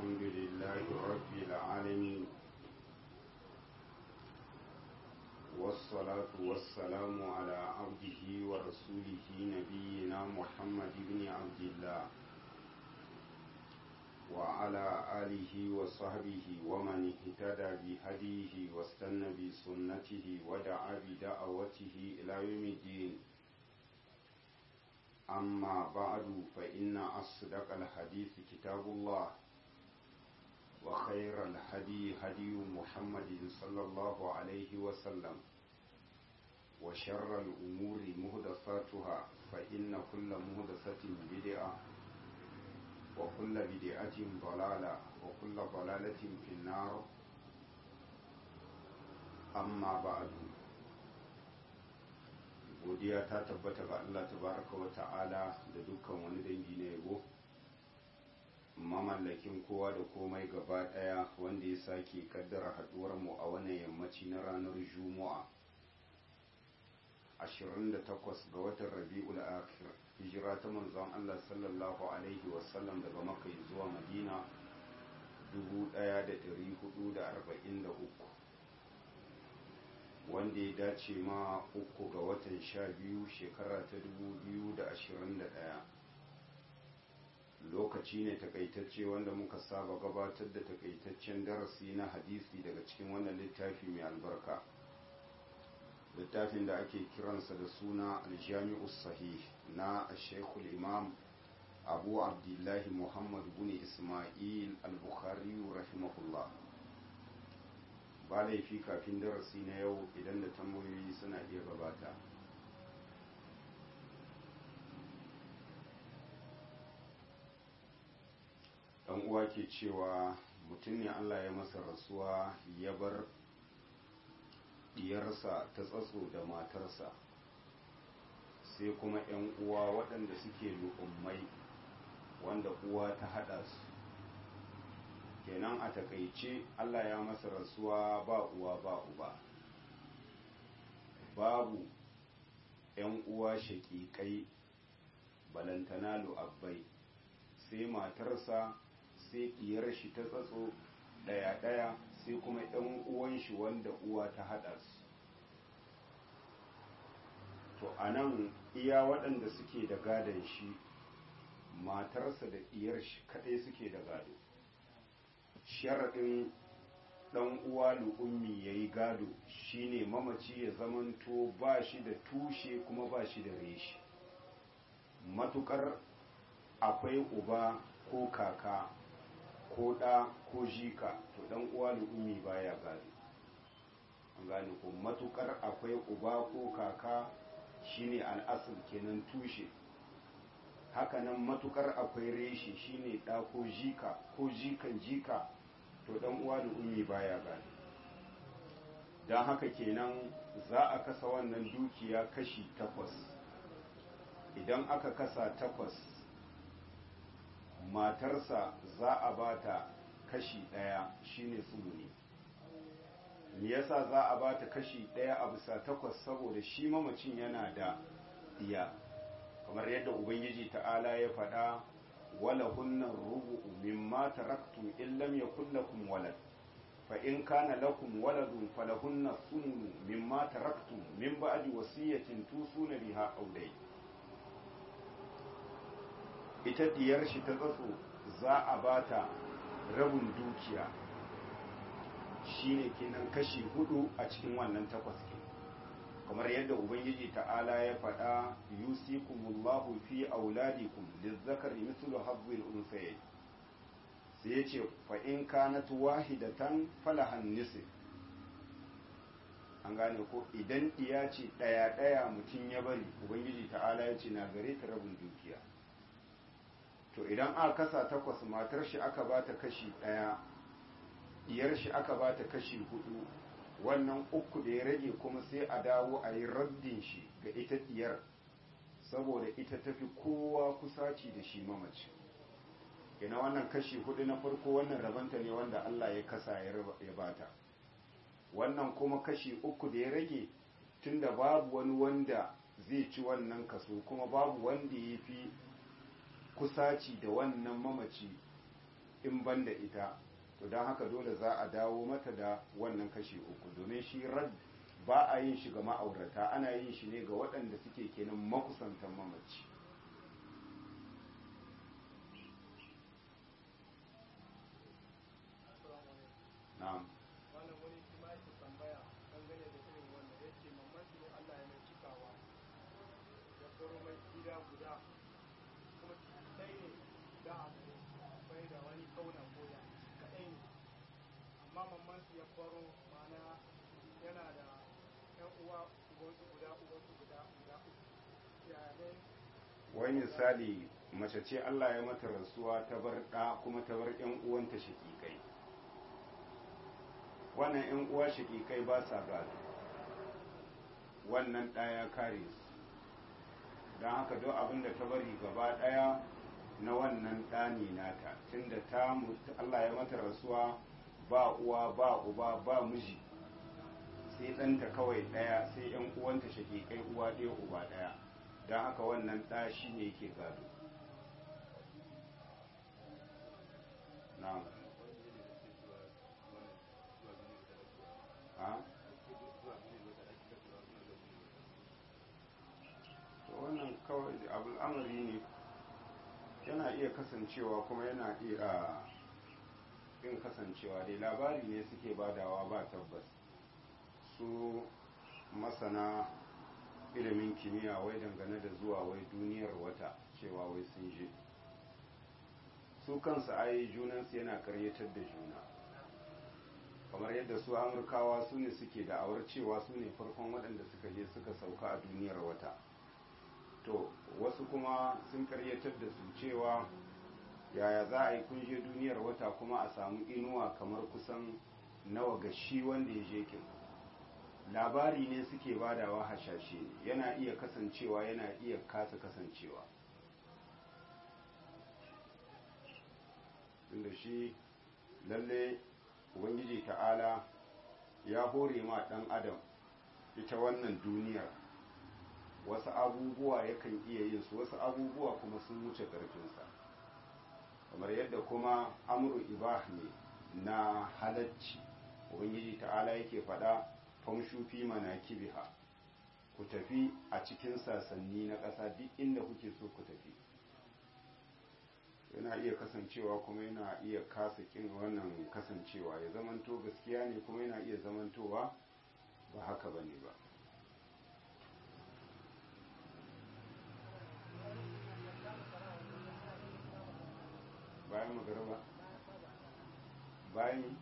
الحمد لله رب العالمين والصلاة والسلام على عبده ورسوله نبينا محمد بن عبد الله وعلى آله وصحبه ومن اهتدى بهديه واستنى بسنته ودعا بدعوته إلى يوم الدين أما بعد فإن أصدق الحديث كتاب الله وخير الهدي هدي محمد صلى الله عليه وسلم وشر الأمور مهدفاتها فإن كل مهدفة بدعة وكل بدعة ضلالة وكل ضلالة في النار أما بعد godiya ta tabbata ga Allah tabaraka wa ta'ala da dukkan wani dangi na yabo mamallakin kowa da komai gaba daya wanda ya sake kaddara haduwar mu a wannan yammaci na ranar juma'a 28 ga watan rabi'ul akhir hijira ta manzon Allah sallallahu alaihi wasallam daga makka zuwa madina 1443 wanda ya dace ma uku ga watan sha biyu shekara ta dubu biyu da ashirin da ɗaya lokaci ne takaitacce wanda muka saba gabatar da takaitaccen darasi na hadisi daga cikin wannan littafi mai albarka littafin da ake kiransa da suna aljami'u sahih na shekul imam abu abdullahi muhammad bin ismail al-bukhari rahimahullah ba laifi kafin darasi na yau idan da tambayoyi suna iya gabata dan uwa ke cewa mutum ne allah ya masa rasuwa ya bar diyarsa ta tsatso da matarsa sai kuma 'yan uwa waɗanda suke lu'ummai wanda uwa ta haɗa su kenan a takaice Allah ya masa rasuwa ba uwa ba uba babu ‘yan uwa shaƙiƙai balantana lu'abbai sai matarsa sai ɗiyar shi ta tsatso ɗaya-ɗaya sai kuma ‘yan uwan shi wanda uwa ta haɗa su to a nan iya waɗanda suke da gadon shi matarsa da ɗiyar shi kaɗai suke da gado sharaɗin ɗan uwa lu'ummi ya yi gado shine mamaci ya zamanto ba shi da tushe kuma ba shi da reshi matukar akwai uba ko kaka ko ɗa ko jika to ɗan uwa lu'ummi baya gado an gane ko matukar akwai uba ko kaka shine al'asir kenan tushe hakanan matukar akwai reshe shine ɗa ko jika ko jikan jika to dan uwa da ummi baya gani don haka kenan za a kasa wannan dukiya kashi takwas idan aka kasa takwas matarsa za a bata kashi ɗaya shine tsumuni me yasa za a bata kashi ɗaya a bisa takwas saboda shi mamacin yana da iya kamar yadda ubangiji ta'ala ya faɗa wala hunna rubu'u mimma taraktum in lam yakul lakum walad fa in kana lakum waladun falahunna thumnu mimma taraktum min ba'di wasiyatin tusuna biha aw dai ita diyar shi ta tsatso za a bata rabin dukiya shine kenan kashi hudu a cikin wannan takwas kenan kamar yadda ubangiji ta'ala ya faɗa yusikumullahu fi auladikum lizzakari mithlu hazzil unsayayn sai yace fa in kanat wahidatan falahan nisf an gane ko idan iya ce daya daya mutum ya bari ubangiji ta'ala ya ce na gare ta rabin dukiya to idan aka kasa takwas matar shi aka bata kashi daya diyar shi aka bata kashi hudu wannan uku da ya rage kuma sai a dawo a yi raddin shi ga ita diyar saboda ita tafi kowa kusaci da shi mamaci ina wannan kashi hudu na farko wannan rabanta ne wanda Allah ya kasa ya bata wannan kuma kashi uku da ya rage tunda babu wani wanda zai ci wannan kaso kuma babu wanda ya fi kusaci da wannan mamaci in ban da ita to don haka dole za a dawo mata da wannan kashi uku domin shi rad ba a yin shi ga ma'aurata ana yin shi ne ga waɗanda suke kenan makusantan mamaci na'am wannan wani shi ma yake tambaya dangane da irin wannan ya ce mamman shi ne Allah ya mai cikawa ya koro mai gida guda kuma sai ne da a bai da wani kauna koya kaɗai ne amma mamman shi ya koro mana yana da ƴan uwa ubansu guda ubansu guda guda uku ya ne wai misali mace ce Allah ya mata rasuwa ta bar ɗa kuma ta bar ‘yan uwanta shaƙiƙai wannan ‘yan uwa shaƙiƙai ba sa gado wannan ɗa ya kare su don haka duk abin da ta bari gaba ɗaya na wannan ɗa ne nata tunda ta mutu Allah ya mata rasuwa ba uwa ba uba ba miji sai ɗanta kawai ɗaya sai ‘yan uwanta shaƙiƙai uwa ɗaya uba ɗaya don haka wannan ɗa shi ne yake gado na'am a to wannan kawai al'amari ne yana iya kasancewa kuma yana iya yin kasancewa dai labari ne suke badawa ba tabbas su masana ilimin kimiyya wai dangane da zuwa wai duniyar wata cewa wai sun je su kansu ai junansu yana karyatar da juna kamar yadda su amurkawa su ne suke da'awar cewa su ne farkon waɗanda suka je suka sauka a duniyar wata to wasu kuma sun karyatar da su cewa yaya za a yi kun je duniyar wata kuma a samu inuwa kamar kusan nawa ga shi wanda ya je kin labari ne suke badawa hashashe ne yana iya kasancewa yana iya kasa kasancewa tunda shi lalle ubangiji ta'ala ya hore ma ɗan adam ita wannan duniyar wasu abubuwa yakan iya yin su wasu abubuwa kuma sun wuce ƙarfinsa kamar yadda kuma amru ibah ne na halacci ubangiji ta'ala yake faɗa famshu fi manakibiha ku tafi a cikin sasanni na ƙasa duk inda kuke so ku tafi yana iya kasancewa kuma yana iya kasa kin wannan kasancewa ya zamanto gaskiya ne kuma yana iya zamantowa ba haka ba ne ba bayan magaraba bayan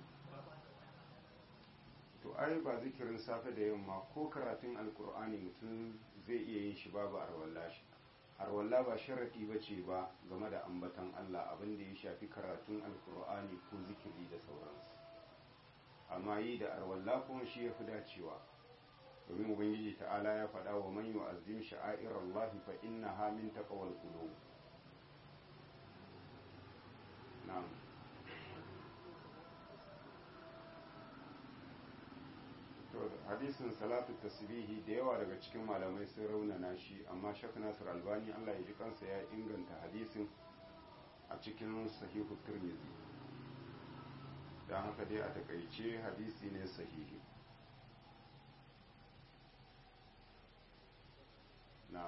to ai ba zikirin safe da yamma ko karatun alkur'ani mutum zai iya yin shi babu arwalla shi arwalla ba sharaɗi ba ce ba game da ambatan Allah abin da ya shafi karatun alkur'ani ko zikiri da sauransu amma yi da arwalla kuma shi ya fi dacewa domin ubangiji ta'ala ya faɗa wa man yu'azzim sha'air Allah fa innaha min taqwal qulub na'am to hadisin salatu tasbihi da yawa daga cikin malamai sun raunana shi amma shak nasir albani allah ya ji kansa ya inganta hadisin a cikin sahihu turmizi don haka dai a takaice hadisi ne sahihi na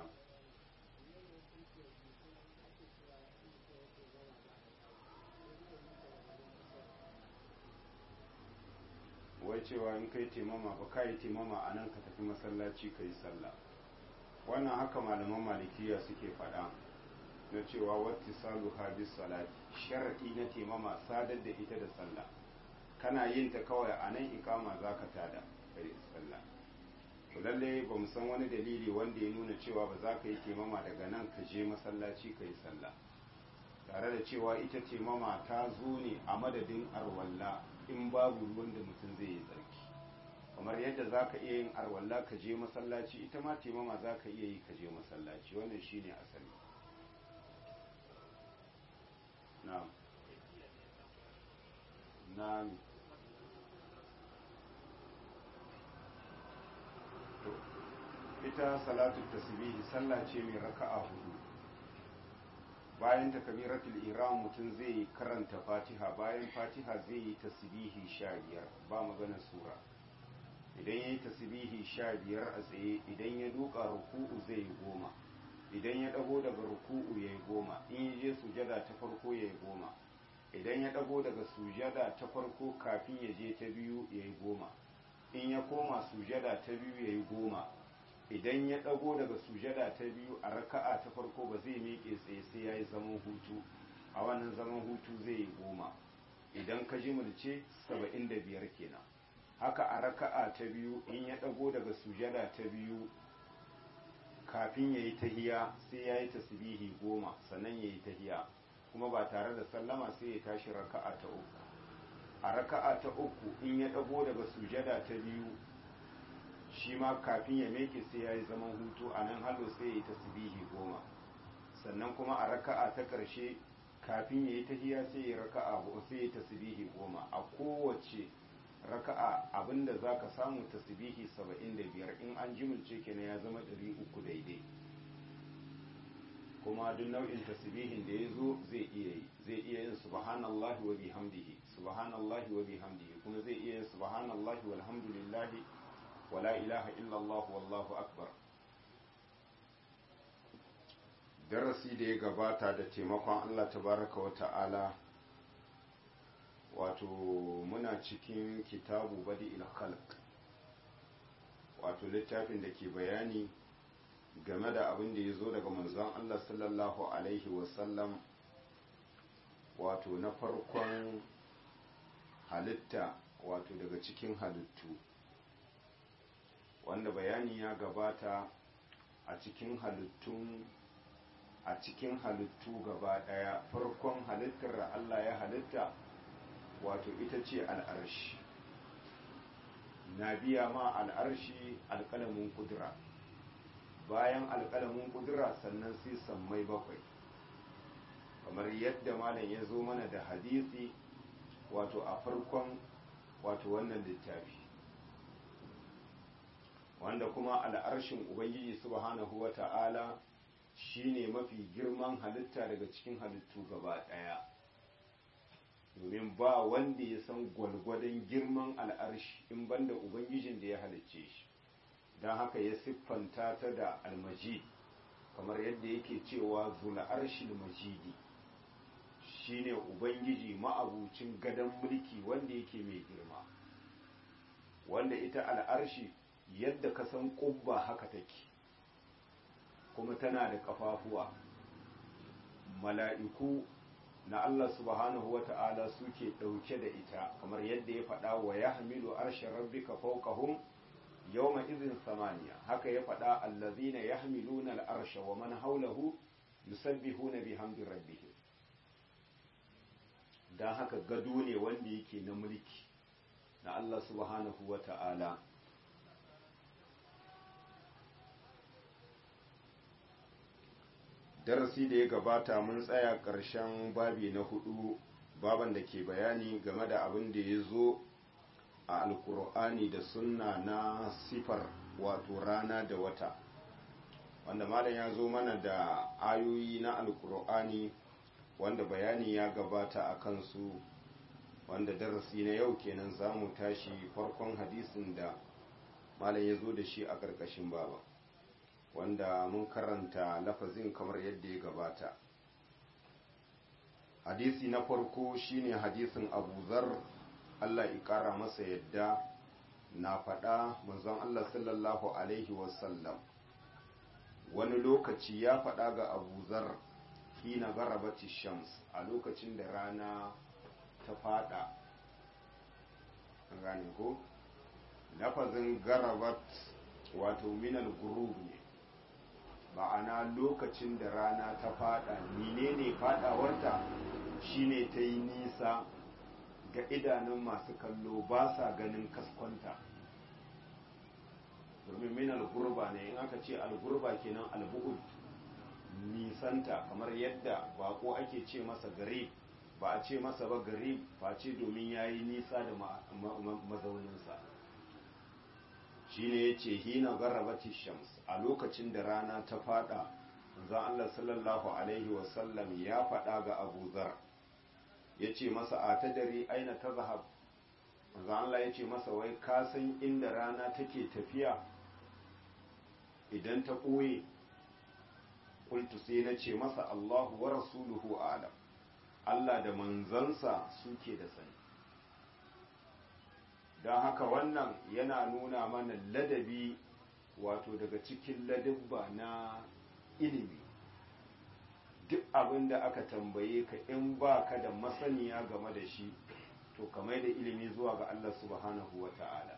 wai cewa in kai taimama ba ka yi taimama a nan ka tafi masallaci ka yi sallah wannan haka malaman malikiya suke faɗa na cewa wata salu habis salati sharaɗi na taimama sadar da ita da sallah kana yin ta kawai a nan ikama za ka tada ka yi sallah to lalle ba mu san wani dalili wanda ya nuna cewa ba za ka yi taimama daga nan ka je masallaci ka yi sallah tare da cewa ita taimama ta zo ne a madadin arwalla in babu ruwan da mutum zai yi tsarki kamar yadda za ka iya yin arwalla ka je masallaci ita ma taimama za ka iya yi ka je masallaci wannan shine asali na'am na'am to ita salatu tasbihi sallah ce mai raka'a hudu bayan takabiratul ihram mutum zai karanta fatiha bayan fatiha zai yi tasbihi sha biyar ba magana sura idan ya yi tasbihi sha biyar a tsaye idan ya duka ruku'u zai yi goma idan ya dago daga ruku'u ya yi goma in ya je sujada ta farko ya yi goma idan ya dago daga sujada ta farko kafin ya je ta biyu ya yi goma in ya koma sujada ta biyu ya yi goma idan ya ɗago daga sujada ta biyu a raka'a ta farko ba zai miƙe tsaye sai ya yi zaman hutu a wannan zaman hutu zai yi goma idan ka ji mulce saba'in da biyar kenan haka a raka'a ta biyu in ya ɗago daga sujada ta biyu kafin ya yi tahiya sai ya yi tasbihi goma sannan ya yi tahiya kuma ba tare da sallama sai ya tashi raka'a ta uku a raka'a ta uku in ya ɗago daga sujada ta biyu shi ma kafin ya meke sai ya yi zaman hutu a nan halo sai ya yi tasbihi goma sannan kuma a raka'a ta ƙarshe kafin ya yi tahiya sai ya raka'a sai ya yi tasbihi goma a kowace raka'a abinda za ka samu tasbihi saba'in da biyar in an jimilce kenan ya zama ɗari uku daidai kuma duk nau'in tasbihin da ya zo zai iya yi zai iya yin subhanallahi wa bihamdihi subhanallahi wa bihamdihi kuma zai iya yin subhanallahi walhamdulillahi wala ilaha illallah wallahu akbar darasi da ya gabata da taimakon Allah tabaraka wa ta'ala wato muna cikin kitabu badi khalq wato littafin da ke bayani game da abin da ya zo daga manzon Allah sallallahu alaihi wasallam wato na farkon halitta wato daga cikin halittu wanda bayani ya gabata a cikin halittun a cikin halittu gaba daya farkon halittar da Allah ya halitta wato ita ce al'arshi na biya ma al'arshi alƙalamin kudura bayan alƙalamin kudura sannan sai sammai bakwai kamar yadda malam ya zo mana da hadisi wato a farkon wato wannan littafi wanda kuma al'arshin ubangiji subhanahu wa ta'ala shine mafi girman halitta daga cikin halittu gaba ɗaya domin ba wanda ya san gwalgwadon girman al'arshi in banda ubangijin da ya halicce shi don haka ya siffanta ta da almajid kamar yadda yake cewa zul'arshil majidi shine ubangiji ma'abucin gadon mulki wanda yake mai girma wanda ita al'arshi yadda ka san ƙubba haka take kuma tana da ƙafafuwa mala'iku na Allah subhanahu wa ta'ala suke ɗauke da ita kamar yadda ya faɗa wa ya hamilu arshen rabbika fawqahum yawma izin samaniya haka ya faɗa allazina ya hamiluna al'arsha wa man haulahu yusabbihuna bihamdi rabbihim don haka gado ne wanda yake na mulki na Allah subhanahu wa ta'ala darasi da ya gabata mun tsaya ƙarshen babi na hudu baban da ke bayani game da abin da ya zo a alkur'ani da sunna na sifar wato rana da wata wanda malam ya zo mana da ayoyi na alkur'ani wanda bayani ya gabata a kansu wanda darasi na yau kenan za mu tashi farkon hadisin da malam ya zo da shi a ƙarƙashin baba wanda mun karanta lafazin kamar yadda ya gabata hadisi na farko shine hadisin abu zar allah ƙara masa yadda na faɗa manzon allah sallallahu alaihi wasallam wani lokaci ya faɗa ga abu zar hina garabati shams a lokacin da rana ta fada gane ko lafazin garabat wato minal gurub ne ma'ana lokacin da rana ta fada menene fadawarta shine ta yi nisa ga idanun masu kallo ba sa ganin kaskwanta domin minal gurba ne in aka ce algurba kenan albu'ud nisanta kamar yadda bako ake ce masa gare ba a ce masa ba gare face domin ya yi nisa da mazauninsa shi ne ya ce hina garabati shams a lokacin da rana ta fada manzon Allah sallallahu alaihi wasallam ya faɗa ga Abu Zar ya ce masa a ta dare aina ta zahab manzon Allah ya ce masa wai ka san inda rana take tafiya idan ta ɓoye kultu sai na ce masa Allahu wa rasuluhu alam Allah da manzansa suke da sani don haka wannan yana nuna mana ladabi wato daga cikin ladabba na ilimi duk abin da aka tambaye ka in ba ka da masaniya game da shi to kamar da ilimi zuwa ga Allah subhanahu wa ta'ala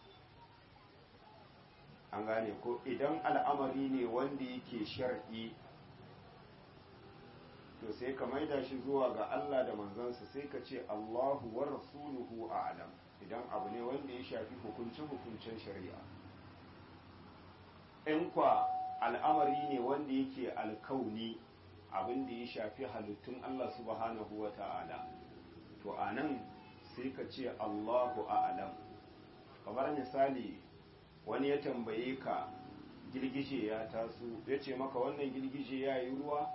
an gane ko idan al'amari ne wanda yake shar'i to sai ka maida shi zuwa ga Allah da manzansa sai ka ce Allahu wa rasuluhu a'lam idan abu ne wanda ya shafi hukunce-hukuncen shari'a in kwa al'amari ne wanda yake alkauni abin da ya shafi halittun Allah subhanahu wa ta'ala to a nan sai ka ce Allahu a'lam kamar misali wani ya tambaye ka girgije ya taso ya ce maka wannan girgije ya yi ruwa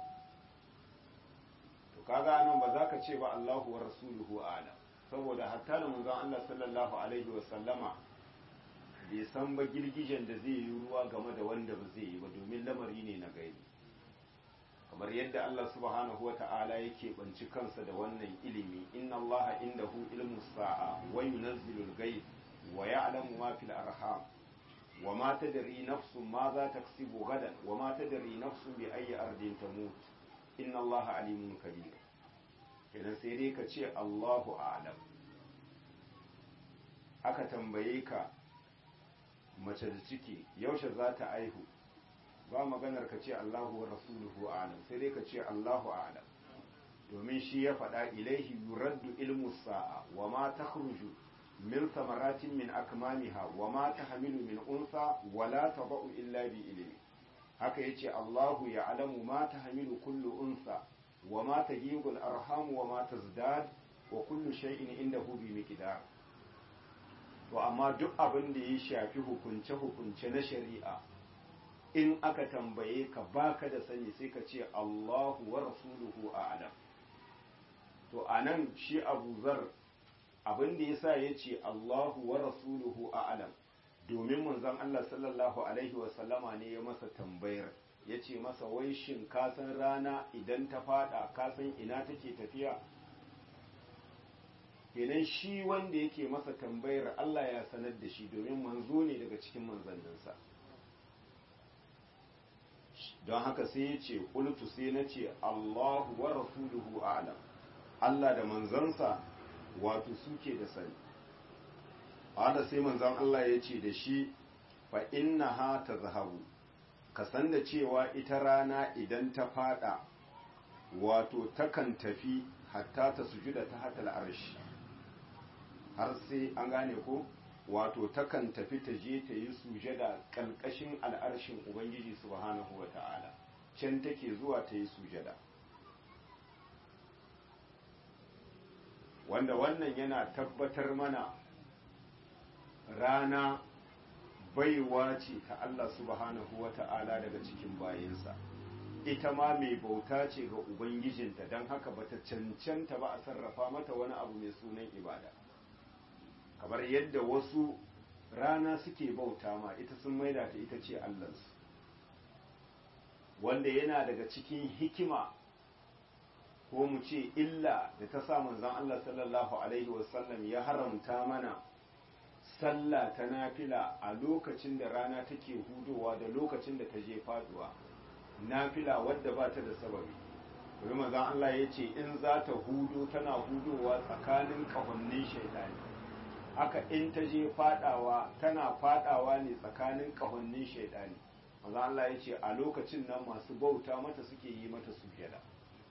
to kaga nan ba za ka ce ba Allahu wa rasuluhu a'lam saboda hatta da manzon Allah sallallahu alaihi wa sallama bai san ba girgijen da zai yi ruwa game da wanda ba zai yi ba domin lamari ne na gaibi kamar yadda Allah subhanahu wa ta'ala yake banci kansa da wannan ilimi inna Allah indahu ilmu sa'a wa yunazzilu al-ghaib wa ya'lamu ma fil arham wa ma tadri nafsun ma za taksibu gadan wa ma tadri nafsun bi ayyi ardin tamut inna Allah alimun kabir kenan sai dai ka ce Allahu a'lam aka tambaye ka mace da ciki yaushe za ta aihu ba maganar ka ce Allahu wa rasuluhu a'lam sai dai ka ce Allahu a'lam domin shi ya faɗa ilaihi yuraddu ilmu sa'a wa ma takhruju min samaratin min akmamiha wa ma tahmilu min unsa wa la tadau illa bi ilmi haka yace Allahu ya'lamu ma tahmilu kullu unsa wa ma tajibu al-arham wa ma tazdad wa kullu shay'in indahu bi miqdar to amma duk abin da ya shafi hukunce-hukunce na shari'a in aka tambaye ka baka da sani sai ka ce Allahu wa rasuluhu a'lam to anan shi Abu Zar abin da yasa yace Allahu wa rasuluhu a'lam domin manzon Allah sallallahu alaihi wa sallama ne ya masa tambayar yace masa wai shin ka san rana idan ta fada ka san ina take tafiya kenan shi wanda yake masa tambayar Allah ya sanar da shi domin manzo ne daga cikin manzanninsa don haka sai ya ce ƙultu sai na ce Allahu wa rasuluhu a'lam Allah da manzansa wato suke da sani ala sai manzan Allah ya ce da shi fa inna ha ta zahabu ka san da cewa ita rana idan ta fada wato takan tafi hatta ta sujuda ta hatal arshi har sai an gane ko wato takan tafi ta je ta yi sujada ƙalƙashin al'arshin ubangiji subhanahu wa ta'ala can take zuwa ta yi sujada wanda wannan yana tabbatar mana rana baiwa ce ta Allah subhanahu wa ta'ala daga cikin bayansa ita ma mai bauta ce ga ubangijinta don haka bata cancanta ba a sarrafa mata wani abu mai sunan ibada kamar yadda wasu rana suke bauta ma ita sun maida ta ita ce allansu wanda yana daga cikin hikima ko mu ce illa da ta sa manzon Allah sallallahu alaihi wasallam ya haramta mana sallah ta nafila a lokacin da rana take hudowa da lokacin da ta je faduwa nafila wadda ba ta da sababi domin manzon Allah ya ce in za ta hudo tana hudowa tsakanin kahonnin shaitani haka in ta je fadawa tana fadawa ne tsakanin kahonnin shaidani maza Allah ya ce a lokacin nan masu bauta mata suke yi mata sujada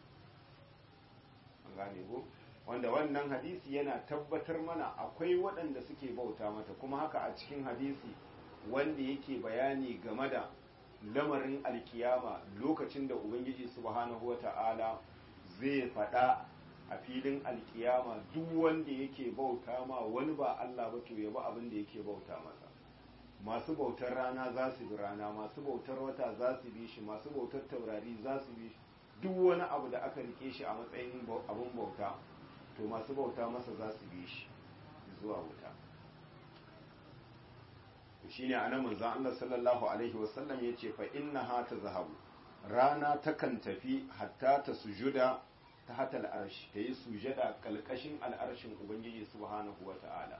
an gane ko wanda wannan hadisi yana tabbatar mana akwai waɗanda suke bauta mata kuma haka a cikin hadisi wanda yake bayani game da lamarin alkiyama lokacin da ubangiji subhanahu wata'ala zai faɗa a filin alkiyama duk wanda yake bauta ma wani ba Allah ba to ya ba abin da yake bauta masa masu bautar rana za su bi rana masu bautar wata za su bi shi masu bautar taurari za su bi shi duk wani abu da aka rike shi a matsayin abun bauta to masu bauta masa za su bi shi zuwa wuta shine anan manzon Allah sallallahu alaihi wasallam yace fa innaha tazhabu rana takan tafi hatta ta sujuda ta hatal arshi ta yi sujada kalkashin al'arshin ubangiji subhanahu wata'ala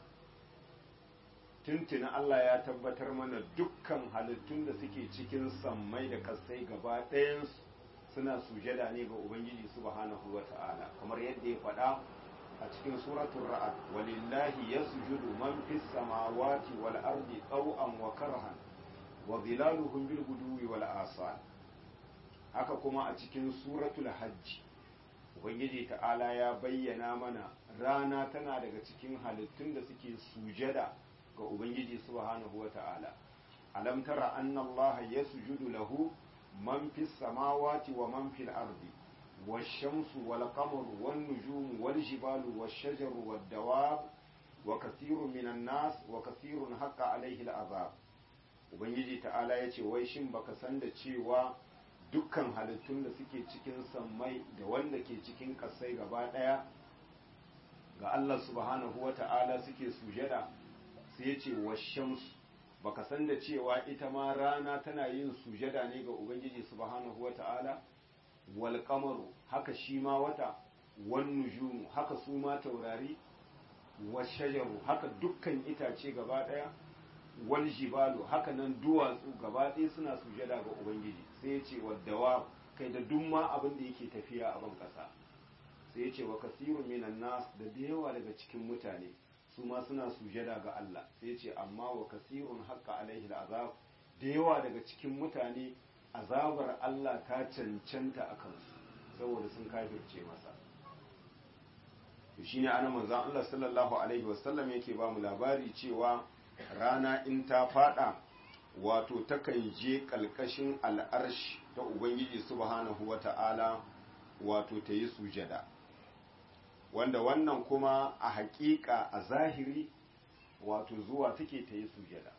tuntuna Allah ya tabbatar mana dukkan halittun da suke cikin sammai da kasai gaba ɗayansu suna sujada ne ga ubangiji subhanahu wata'ala kamar yadda ya faɗa a cikin suratul ra'ad walillahi yasjudu man fis samawati wal ardi taw'an wa karhan wa dhilaluhum bil guduwi wal asal haka kuma a cikin suratul hajj ubangiji ta'ala ya bayyana mana rana tana daga cikin halittun da suke sujada ga ubangiji subhanahu wata'ala alam tara anna allaha yasjudu lahu man fis samawati wa man fil ardi والشمس والقمر والنجوم والجبال والشجر والدواب وكثير من الناس وكثير حق عليه العذاب ubangiji ta'ala ya ce wai shin baka san da cewa dukkan halittun da suke cikin sammai da wanda ke cikin ƙasai gaba ɗaya ga Allah subhanahu wa ta'ala suke sujada sai ya ce washamsu baka san da cewa ita ma rana tana yin sujada ne ga ubangiji subhanahu wa ta'ala wal kamaru haka shi ma wata wan nujumu haka su ma taurari wa shajaru haka dukkan itace gaba daya wal jibalu haka nan duwatsu gaba ɗaya suna sujada ga ubangiji sai ya ce waddawa kai da duk ma abin da yake tafiya a ban ƙasa sai ya ce wa kasirun minan nas da da yawa daga cikin mutane su ma suna sujada ga Allah sai ya ce amma wa kasirun haqqa alaihi al'azab da yawa daga cikin mutane azabar Allah ta cancanta a kansu saboda sun kafirce masa to shine ana manzon Allah sallallahu alaihi wasallam yake ba mu labari cewa rana in ta fada wato takan je kalkashin al'arshi ta ubangiji subhanahu wata'ala wato ta yi sujada wanda wannan kuma a haƙiƙa a zahiri wato zuwa take ta yi sujada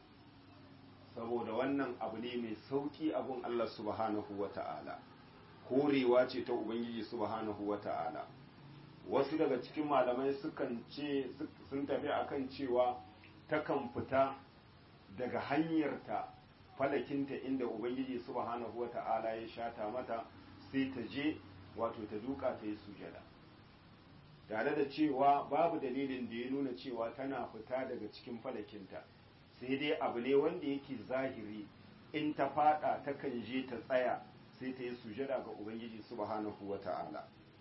saboda wannan abu ne mai sauƙi abun Allah subhanahu wa ta'ala horewa ce ta Ubangiji subhanahu wa ta'ala wasu daga cikin malamai sukan ce sun tafi akan cewa takan fita daga hanyarta falakinta inda Ubangiji subhanahu wa ta'ala ya shata mata sai ta je wato ta duka ta yi sujada tare da cewa babu dalilin da ya nuna cewa tana fita daga cikin falakinta sai dai abu ne wanda yake zahiri in ta fada takan je ta tsaya sai ta yi sujada ga ubangiji subhanahu wa ta'ala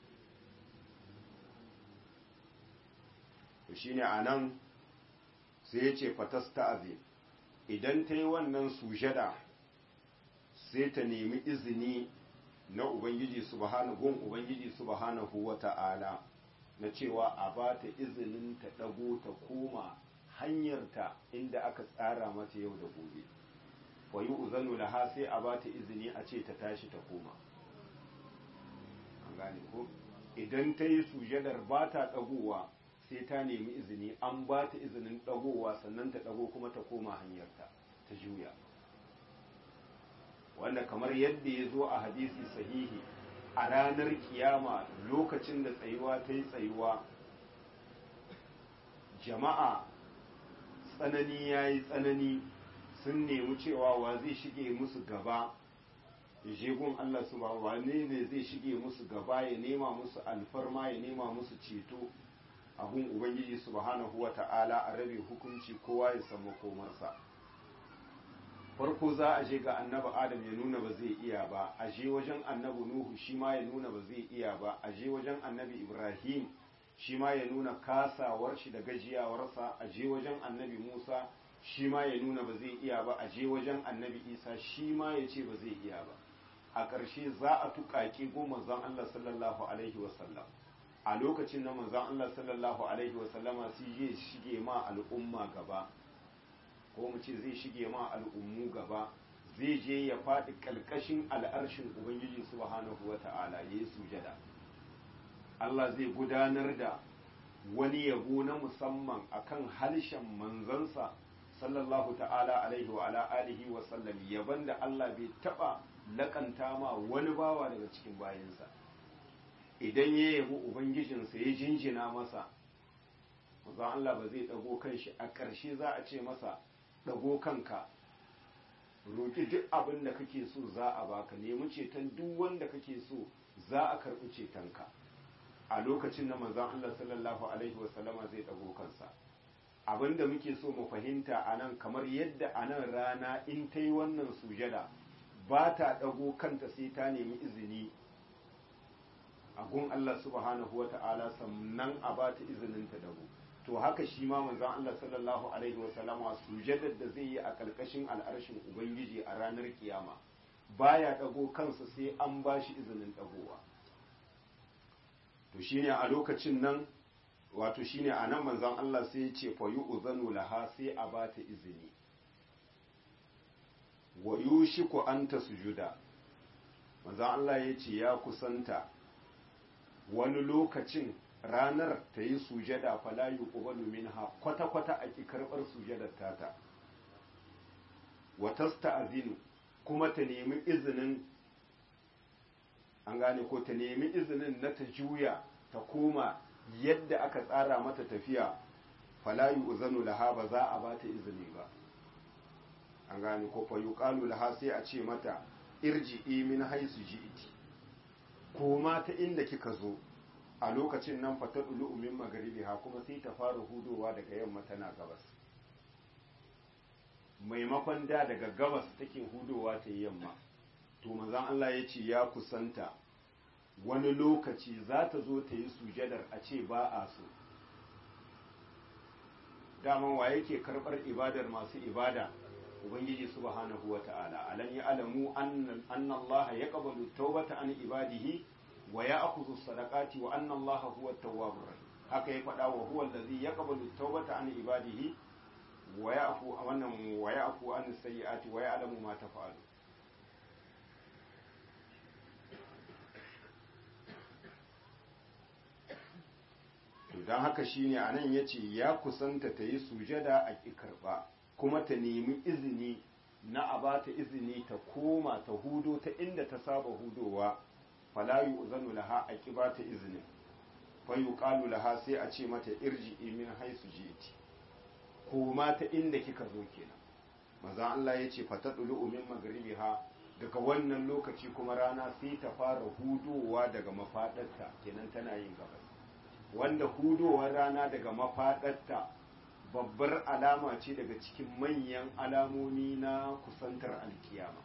to shine anan sai ya ce fatasta'zi idan ta yi wannan sujada sai ta nemi izini na ubangiji subhanahu gun ubangiji subhanahu wa ta'ala na cewa a ba ta izinin ta dago ta koma hanyarta inda aka tsara mata yau da gobe wa yi uzanu laha sai a bata izini a ce ta tashi ta koma an gane ko idan ta yi sujadar ba ta ɗagowa sai ta nemi izini an ba ta izinin ɗagowa sannan ta ɗago kuma ta koma hanyarta ta juya wanda kamar yadda ya zo a hadisi sahihi a ranar kiyama lokacin da tsayuwa ta yi tsayuwa jama'a tsanani ya yi tsanani sun nemi cewa wa zai shige musu gaba jegun Allah su ba wane ne zai shige musu gaba ya nema musu alfarma ya nema musu ceto abun ubangiji subhanahu wa ta'ala a rabe hukunci kowa ya samu komarsa farko za a je ga annabi adam ya nuna ba zai iya ba a je wajen annabi nuhu shi ma ya nuna ba zai iya ba a je wajen annabi ibrahim shi ma ya nuna kasawar shi da gajiyawarsa a je wajen annabi Musa shi ma ya nuna ba zai iya ba a je wajen annabi Isa shi ma ya ce ba zai iya ba a ƙarshe za a tuƙaƙe go manzon Allah sallallahu alaihi wasallam a lokacin na manzon Allah sallallahu alaihi wasallama sai zai shige ma al'umma gaba ko mu ce zai shige ma al'ummu gaba zai je ya faɗi ƙalƙashin al'arshin ubangiji subhanahu wata'ala ya yi sujada Allah zai gudanar da wani yabo na musamman akan harshen manzansa sallallahu ta'ala alaihi wa ala alihi wa sallam yaban da Allah bai taba lakanta ma wani bawa daga cikin bayinsa idan ya yabi ubangijinsa ya jinjina masa manzon Allah ba zai dago kanshi a ƙarshe za a ce masa dago kanka roki duk abin da kake so za a baka nemi ceton duk wanda kake so za a karɓi cetonka a lokacin da manzon Allah sallallahu alaihi wasallama zai dago kansa abinda muke so mu fahimta a nan kamar yadda a nan rana in ta yi wannan sujada ba ta dago kanta sai ta nemi izini a gun Allah subhanahu wa ta'ala sannan a ba ta izinin ta dago to haka shi ma manzon Allah sallallahu alaihi wasallama sujadar da zai yi a kalkashin al'arshin ubangiji a ranar kiyama baya dago kansa sai an ba shi izinin dagowa to shine a lokacin nan wato shine a nan manzon Allah sai ya ce fa yu'zanu laha sai a bata izini wa yushiku anta sujuda manzon Allah ya ce ya kusanta wani lokacin ranar ta yi sujada fala yuqbalu minha kwata kwata a ki karbar sujadar tata wa tasta'zinu kuma ta nemi izinin an gane ko ta nemi izinin na ta juya ta koma yadda aka tsara mata tafiya fala yu'zanu laha ba za a bata izini ba an gane ko fa yuqalu laha sai a ce mata irji'i min haisu ji'iti koma ta inda kika zo a lokacin nan fa tadulu min magribiha kuma sai ta fara hudowa daga yamma tana gabas maimakon da daga gabas take hudowa ta yamma to manzon Allah ya ce ya kusanta wani lokaci za ta zo ta yi sujadar a ce ba a so daman wa yake karɓar ibadar masu ibada ubangiji subhanahu wa ta'ala alam ya alamu anna Allah ya qabalu tawbata an ibadihi wa ya'khudhu sadaqati wa anna Allah huwa at-tawwabur rahim haka ya faɗa wa huwa allazi yaqbalu tawbata an ibadihi wa ya'fu wannan wa ya'fu an sayyi'ati wa ya'lamu ma taf'alu don haka shine a nan ya ce ya kusanta ta yi sujada a ƙi karɓa kuma ta nemi izini na a ba ta izini ta koma ta hudo ta inda ta saba hudowa falayu uzanu laha a ƙi ba ta izinin fayu ƙalu laha sai a ce mata irji min haisu jiti koma ta inda kika zo kenan maza Allah ya ce fata ɗulu min magribiha daga wannan lokaci kuma rana sai ta fara hudowa daga mafaɗarta kenan tana yin gabas wanda hudowar rana daga mafaɗarta babbar alama ce daga cikin manyan alamomi na kusantar alkiyama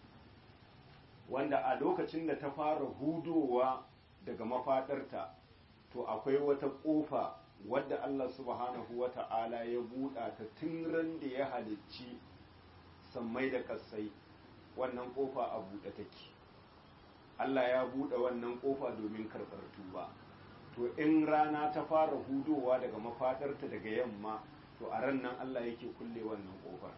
wanda a lokacin da ta fara hudowa daga mafaɗarta to akwai wata ƙofa wadda Allah subhanahu wa ta'ala ya buɗa ta tun ran da ya halicci sammai da ƙasai wannan ƙofa a buɗe take Allah ya buɗe wannan ƙofa domin karɓar tuba to in rana ta fara hudowa daga mafadarta daga yamma to a ran nan Allah yake kulle wannan kofar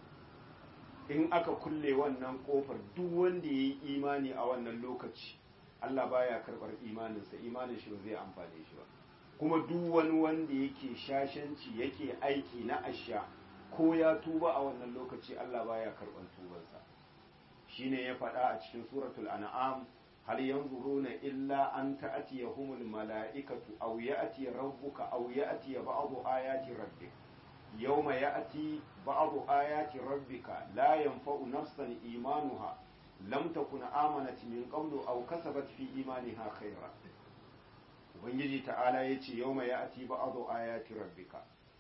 in aka kulle wannan kofar duk wanda ya yi imani a wannan lokaci Allah baya karɓar imaninsa imanin shi ba zai amfane shi ba kuma duk wani wanda yake shashanci yake aiki na asha ko ya tuba a wannan lokaci Allah baya karɓar tubansa shine ya faɗa a cikin suratul an'am هل ينظرون إلا أن تأتيهم الملائكة أو يأتي ربك أو يأتي بعض آيات ربك يوم يأتي بعض آيات ربك لا ينفع نفسا إيمانها لم تكن آمنت من قبل أو كسبت في إيمانها خيرا Ubangiji ta'ala ya ce yau mai ya'ati ba'adu ayati rabbika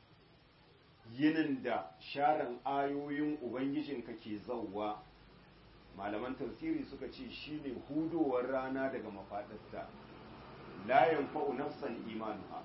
yinin da sharan ayoyin Ubangijinka ke zauwa malaman tafsiri suka ce shine hudowar rana daga mafadarta la yanfa'u nafsan imanuha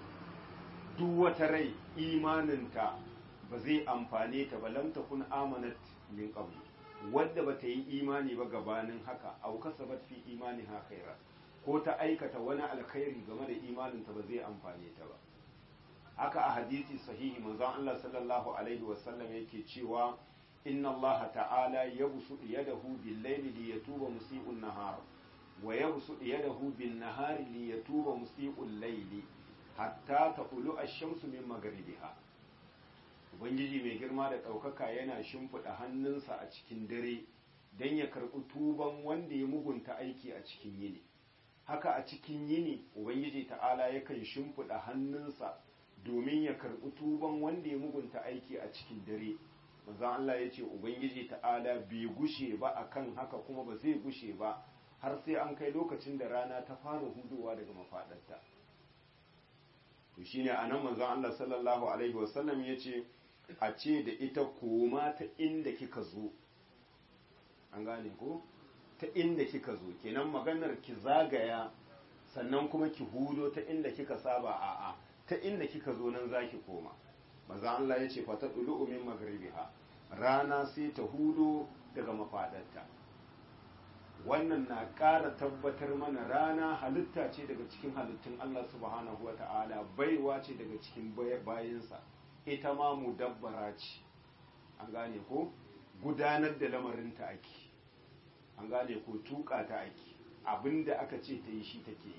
duk wata rai imaninta ba zai amfane ta ba lam takun amanat min qabl wadda ba ta yi imani ba gabanin haka aw kasabat fi imaniha khaira ko ta aikata wani alkhairi game da imaninta ba zai amfane ta ba haka a hadisi sahihi manzon Allah sallallahu alaihi wasallam yake cewa إن الله تعالى يبسط يده بالليل ليتوب مسيء النهار ويبسط يده بالنهار ليتوب مسيء الليل حتى تطلع الشمس من مغربها ubangiji mai girma da ɗaukaka yana shimfiɗa hannunsa a cikin dare don ya karɓi tuban wanda ya mugunta aiki a cikin yini haka a cikin yini ubangiji ta'ala yakan shimfiɗa hannunsa domin ya karɓi tuban wanda ya mugunta aiki a cikin dare manzon Allah ya ce ubangiji ta'ala bai gushe ba akan haka kuma ba zai gushe ba har sai an kai lokacin da rana ta fara hudowa daga mafaɗarta to shine anan manzon Allah sallallahu alaihi wasallam ya ce a ce da ita koma ta inda kika zo an gane ko ta inda kika zo kenan maganar ki zagaya sannan kuma ki hudo ta inda kika saba a'a ta inda kika zo nan zaki koma maza Allah ya ce fata dulu min magribiha rana sai ta hudo daga mafadarta wannan na ƙara tabbatar mana rana halitta ce daga cikin halittun Allah subhanahu wa ta'ala baiwa ce daga cikin bayinsa ita ma mudabbara ce an gane ko gudanar da lamarinta ake an gane ko tuka ta ake abinda aka ce ta yi shi take yi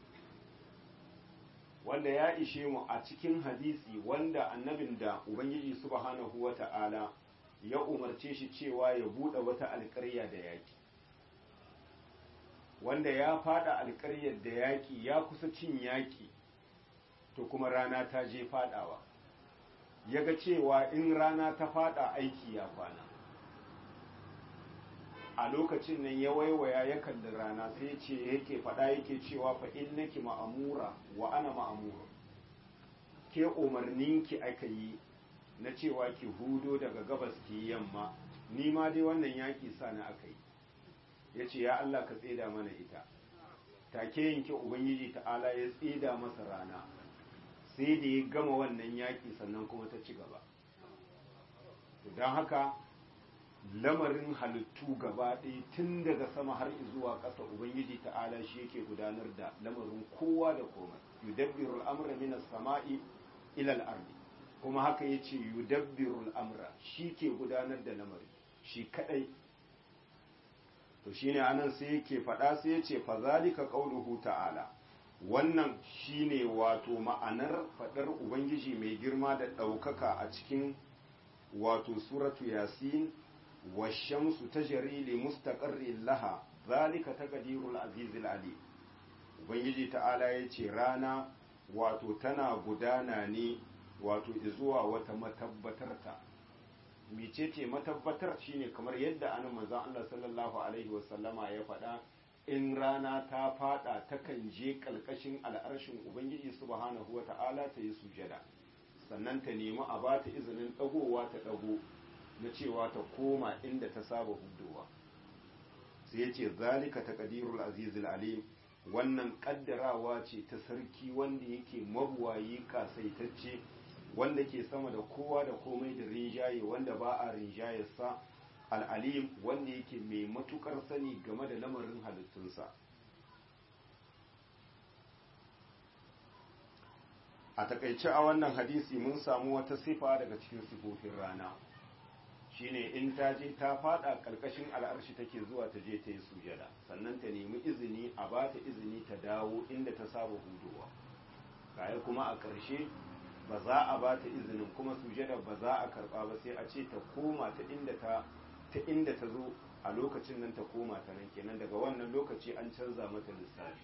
wanda ya ishe mu a cikin hadisi wanda annabin da ubangiji subhanahu wa ta'ala ya umarce shi cewa ya buɗe wata alƙarya da yaƙi wanda ya fada alƙaryar da yaƙi ya kusa cin yaƙi to kuma rana ta je fadawa ya ga cewa in rana ta fada aiki ya kwana a lokacin nan ya waiwaya ya kalli rana sai ce yake faɗa yake cewa fa innaki ma'amura wa ana ma'amura ke umarninki aka yi na cewa ki hudo daga gabas ki yamma ni ma dai wannan yaƙi sana aka yi ya ce ya Allah ka tseda mana ita take yanke ubangiji ta'ala ya tseda masa rana sai da ya gama wannan yaƙi sannan kuma ta ci gaba don haka lamarin halittu gaba ɗaya tun daga sama har zuwa ƙasa ubangiji ta'ala shi yake gudanar da lamarin kowa da komai yudabbiru al'amra min as-sama'i ila al-ardi kuma haka yace yudabbiru al'amra shi ke gudanar da lamari shi kadai to shine anan sai yake faɗa sai yace fa zalika qauluhu ta'ala wannan shine wato ma'anar faɗar ubangiji mai girma da ɗaukaka a cikin wato suratu yasin والشمس تجري لمستقر لها ذلك تقدير العزيز العليم ubangiji ta'ala ya ce rana wato tana gudana ne wato zuwa wata matabbatarta mecece matabbatar shine kamar yadda anan manzon Allah sallallahu alaihi wasallama ya faɗa in rana ta fada takan je kalkashin al'arshin ubangiji subhanahu wata'ala ta yi sujada sannan ta nemi a bata izinin dagowa ta dago na cewa ta koma inda ta saba hudowa sai ya ce zalika taqdirul azizul alim wannan kaddarawa ce ta sarki wanda yake mabuwayi kasaitacce wanda ke sama da kowa da komai da rinjaye wanda ba a rinjayarsa al'alim wanda yake mai matukar sani game da lamarin halittunsa a takaice a wannan hadisi mun samu wata sifa daga cikin sifofin rana shine in ta je ta fada karkashin al'arshi take zuwa ta je ta yi sujada sannan ta nemi izini a ba ta izini ta dawo inda ta saba hudowa kaya kuma a ƙarshe ba za a ba ta izinin kuma sujada ba za a karba ba sai a ce ta koma ta inda ta ta inda ta zo a lokacin nan ta koma ta nan kenan daga wannan lokaci an canza mata lissafi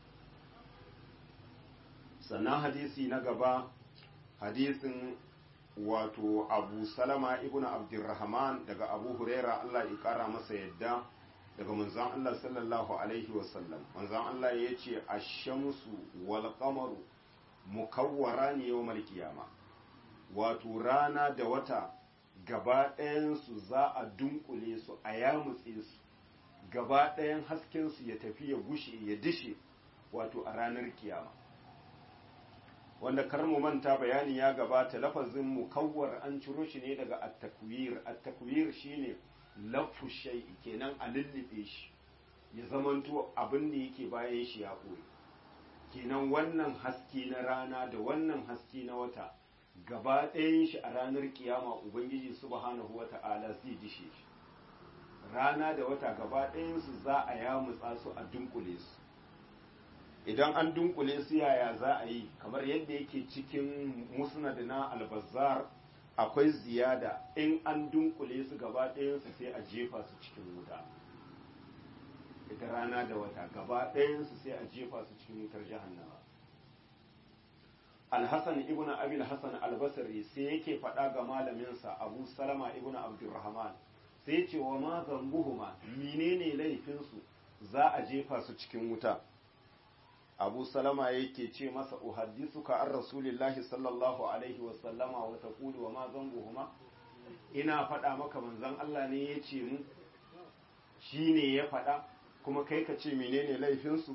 sannan hadisi na gaba hadisin wato abu salama ibn abdurrahman daga abu huraira allah ya kara masa yadda daga manzon allah sallallahu alaihi wasallam manzon allah ya ce ashamsu wal qamaru mukawwara ne yau kiyama wato rana da wata gaba ɗayansu za a dunkule su a yamutse su gaba ɗayan haskensu ya tafi ya gushe ya dishe wato a ranar kiyama wanda kar mu manta bayani ya gabata lafazin mukawwar an ciro shi ne daga at-takwir at-takwir shine lafu shay'i kenan a lullube shi ya zamanto abin da yake bayan shi ya koyi kenan wannan haske na rana da wannan haske na wata gaba ɗayan shi a ranar kiyama ubangiji subhanahu wata'ala zai dishe shi rana da wata gaba ɗayan su za a yamutsa su a dunkule su idan an dunkule su yaya za a yi kamar yadda yake cikin musnad na albazar akwai ziyada in an dunkule su gaba ɗayansu sai a jefa su cikin wuta ita rana da wata gaba ɗayansu sai a jefa su cikin wutar jahannama alhassan ibn abil hassan albasari sai yake faɗa ga malaminsa abu salama ibn abdurrahman sai ce wa ma zambuhuma menene laifinsu za a jefa su cikin wuta abu salama yake ce masa uhaddisuka an rasulillahi sallallahu alaihi wasallama wa taqulu wa ma zambuhuma ina faɗa maka manzon Allah ne ya ce mu shine ya faɗa kuma kai ka ce menene laifinsu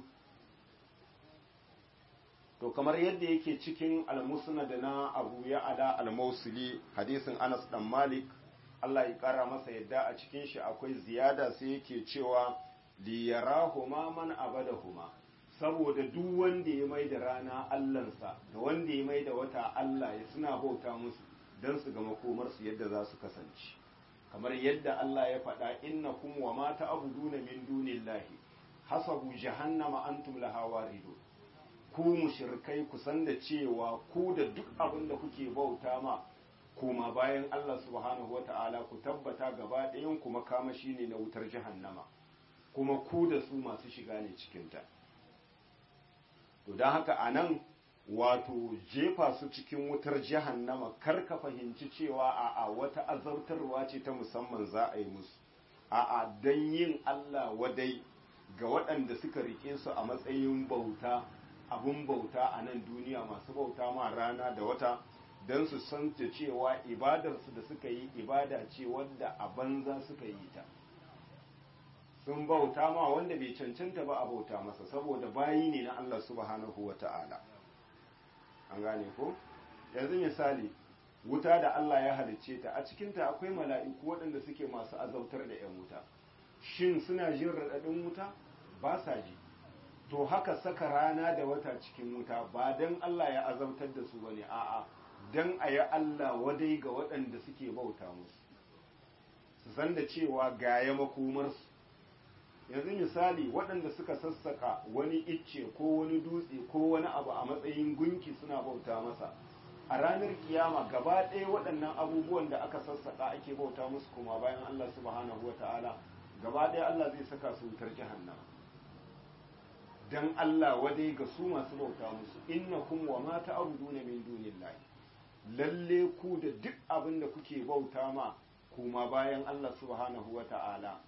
to kamar yadda yake cikin almusnad na Abu Ya'la al-Mausili hadisin Anas dan Malik Allah ya kara masa yadda a cikin shi akwai ziyada sai yake cewa li yarahuma man abadahuma saboda duk wanda ya mai da rana allansa da wanda ya mai da wata Allah ya suna bauta musu don su ga makomarsu yadda za su kasance kamar yadda Allah ya faɗa innakum wa ma ta'buduna min dunillahi hasabu jahannama antum laha waridun ku mushrikai ku san da cewa ku da duk abin da kuke bauta ma kuma bayan Allah subhanahu wata'ala ku tabbata gaba ɗayan ku makamashi ne na wutar jahannama kuma ku da su masu shiga ne cikinta to don haka a nan wato jefa su cikin wutar jahannama kar ka fahimci cewa a'a wata azautarwa ce ta musamman za a yi musu a'a don yin Allah wadai ga waɗanda suka rike su a matsayin bauta abun bauta a nan duniya masu bauta ma rana da wata don su san ta cewa ibadarsu da suka yi ibada ce wadda a banza suka yi ta sun bauta ma wanda bai cancanta ba a bauta masa saboda bayi ne na Allah subhanahu wa ta'ala an gane ko yanzu misali wuta da Allah ya halicce ta a cikinta akwai mala'iku waɗanda suke masu azautar da 'yan wuta shin suna jin raɗaɗin wuta ba sa ji to haka saka rana da wata cikin wuta ba don Allah ya azautar da su bane a'a don a yi Allah wadai ga waɗanda suke bauta musu su san da cewa gaya makomarsu yanzu misali waɗanda suka sassaka wani icce ko wani dutse ko wani abu a matsayin gunki suna bauta masa a ranar kiyama gaba ɗaya waɗannan abubuwan da aka sassaka ake bauta musu kuma bayan Allah subhanahu wa ta'ala gaba ɗaya Allah zai saka su wutar jahannama dan Allah wadai ga su masu bauta musu innakum wa ma ta'buduna min dunillahi lalle ku da duk abin da kuke bauta ma kuma bayan Allah subhanahu wa ta'ala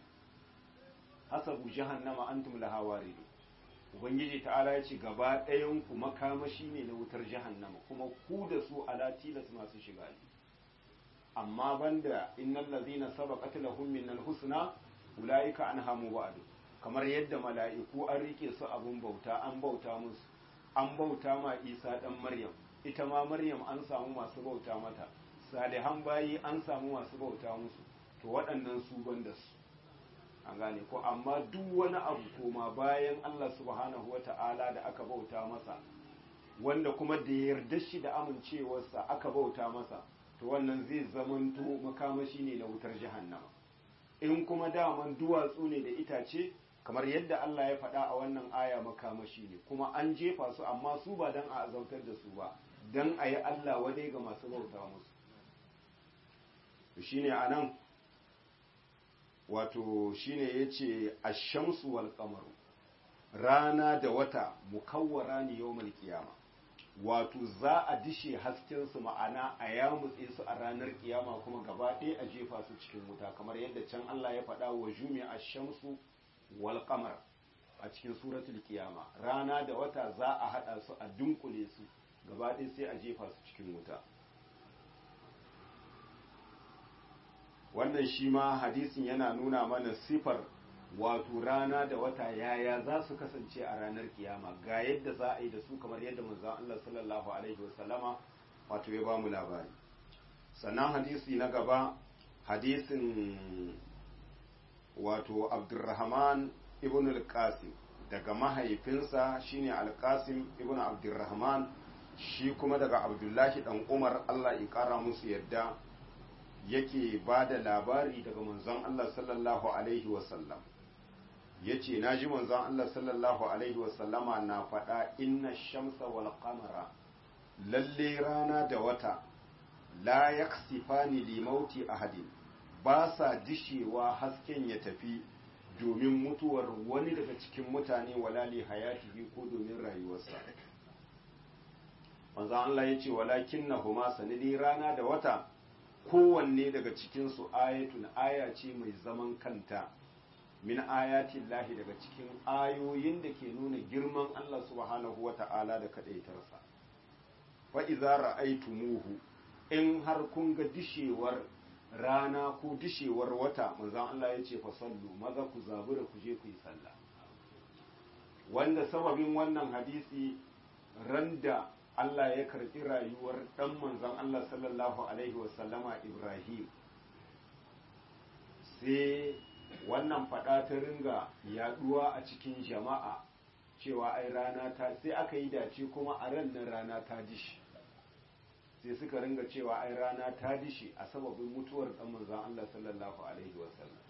hasabu jahannama antum laha waridu ubangiji ta'ala ya ce gaba ɗayan ku makamashi ne na wutar jahannama kuma ku da su ala tilas masu shiga ne amma banda innal ladzina sabaqat lahum min husna ulaika anha mubadu kamar yadda mala'iku an rike su abun bauta an bauta musu an bauta ma Isa dan Maryam ita ma Maryam an samu masu bauta mata salihan bayi an samu masu bauta musu to waɗannan su banda su an gane ko amma duk wani abu koma bayan Allah subhanahu wata'ala da aka bauta masa wanda kuma da yarda shi da amincewarsa aka bauta masa to wannan zai zamanto makamashi ne na wutar jahannama in kuma daman duwatsu ne da itace kamar yadda Allah ya faɗa a wannan aya makamashi ne kuma an jefa su amma su ba don a azautar da su ba don a yi Allah wadai ga masu bauta musu shine a nan wato shine yace ash-shamsu wal qamaru rana da wata mukawwara ne yawmal qiyama wato za a dishe hasken su ma'ana a yamutse su a ranar kiyama kuma gaba ɗaya a jefa su cikin wuta kamar yadda can Allah ya faɗa wa jumi ash-shamsu wal qamar a cikin suratul qiyama rana da wata za a hada su a dunkule su gaba ɗaya sai a jefa su cikin wuta wannan shi ma hadisin yana nuna mana sifar wato rana da wata yaya za su kasance a ranar kiyama ga yadda za a yi da su kamar yadda manzon Allah sallallahu alaihi wasallama wato ya bamu labari sannan hadisi na gaba hadisin wato Abdurrahman ibn al-Qasim daga mahaifinsa shine al-Qasim ibn Abdurrahman shi kuma daga Abdullahi dan Umar Allah ya kara musu yadda yake ba da labari daga manzon Allah sallallahu Alaihi wasallam ya ce na ji manzon Allah sallallahu Alaihi wasallama na faɗa inna shamsa wal qamara lalle rana da wata la yaksifani limauti ahadin ba sa dishewa hasken ya tafi domin mutuwar wani daga cikin mutane wala li hayatihi ko domin rayuwarsa manzo Allah ya ce walakin na huma sanidi rana da wata kowanne daga cikinsu ayatun aya ce mai zaman kanta min ayatin lahi daga cikin ayoyin da ke nuna girman Allah subhanahu wa ta'ala da kaɗaitarsa fa iza ra'aytumuhu in har kun ga dishewar rana ko dishewar wata manzon Allah ya ce fa sallu maza ku zabura ku je ku yi sallah wanda sababin wannan hadisi randa Allah ya karɓi rayuwar ɗan manzon Allah sallallahu alaihi wasallama Ibrahim sai wannan faɗa ta ringa yaɗuwa a cikin jama'a cewa ai rana ta sai aka yi dace kuma a ran nan rana ta dishi sai suka ringa cewa ai rana ta dishi a sababin mutuwar ɗan manzon Allah sallallahu alaihi wasallam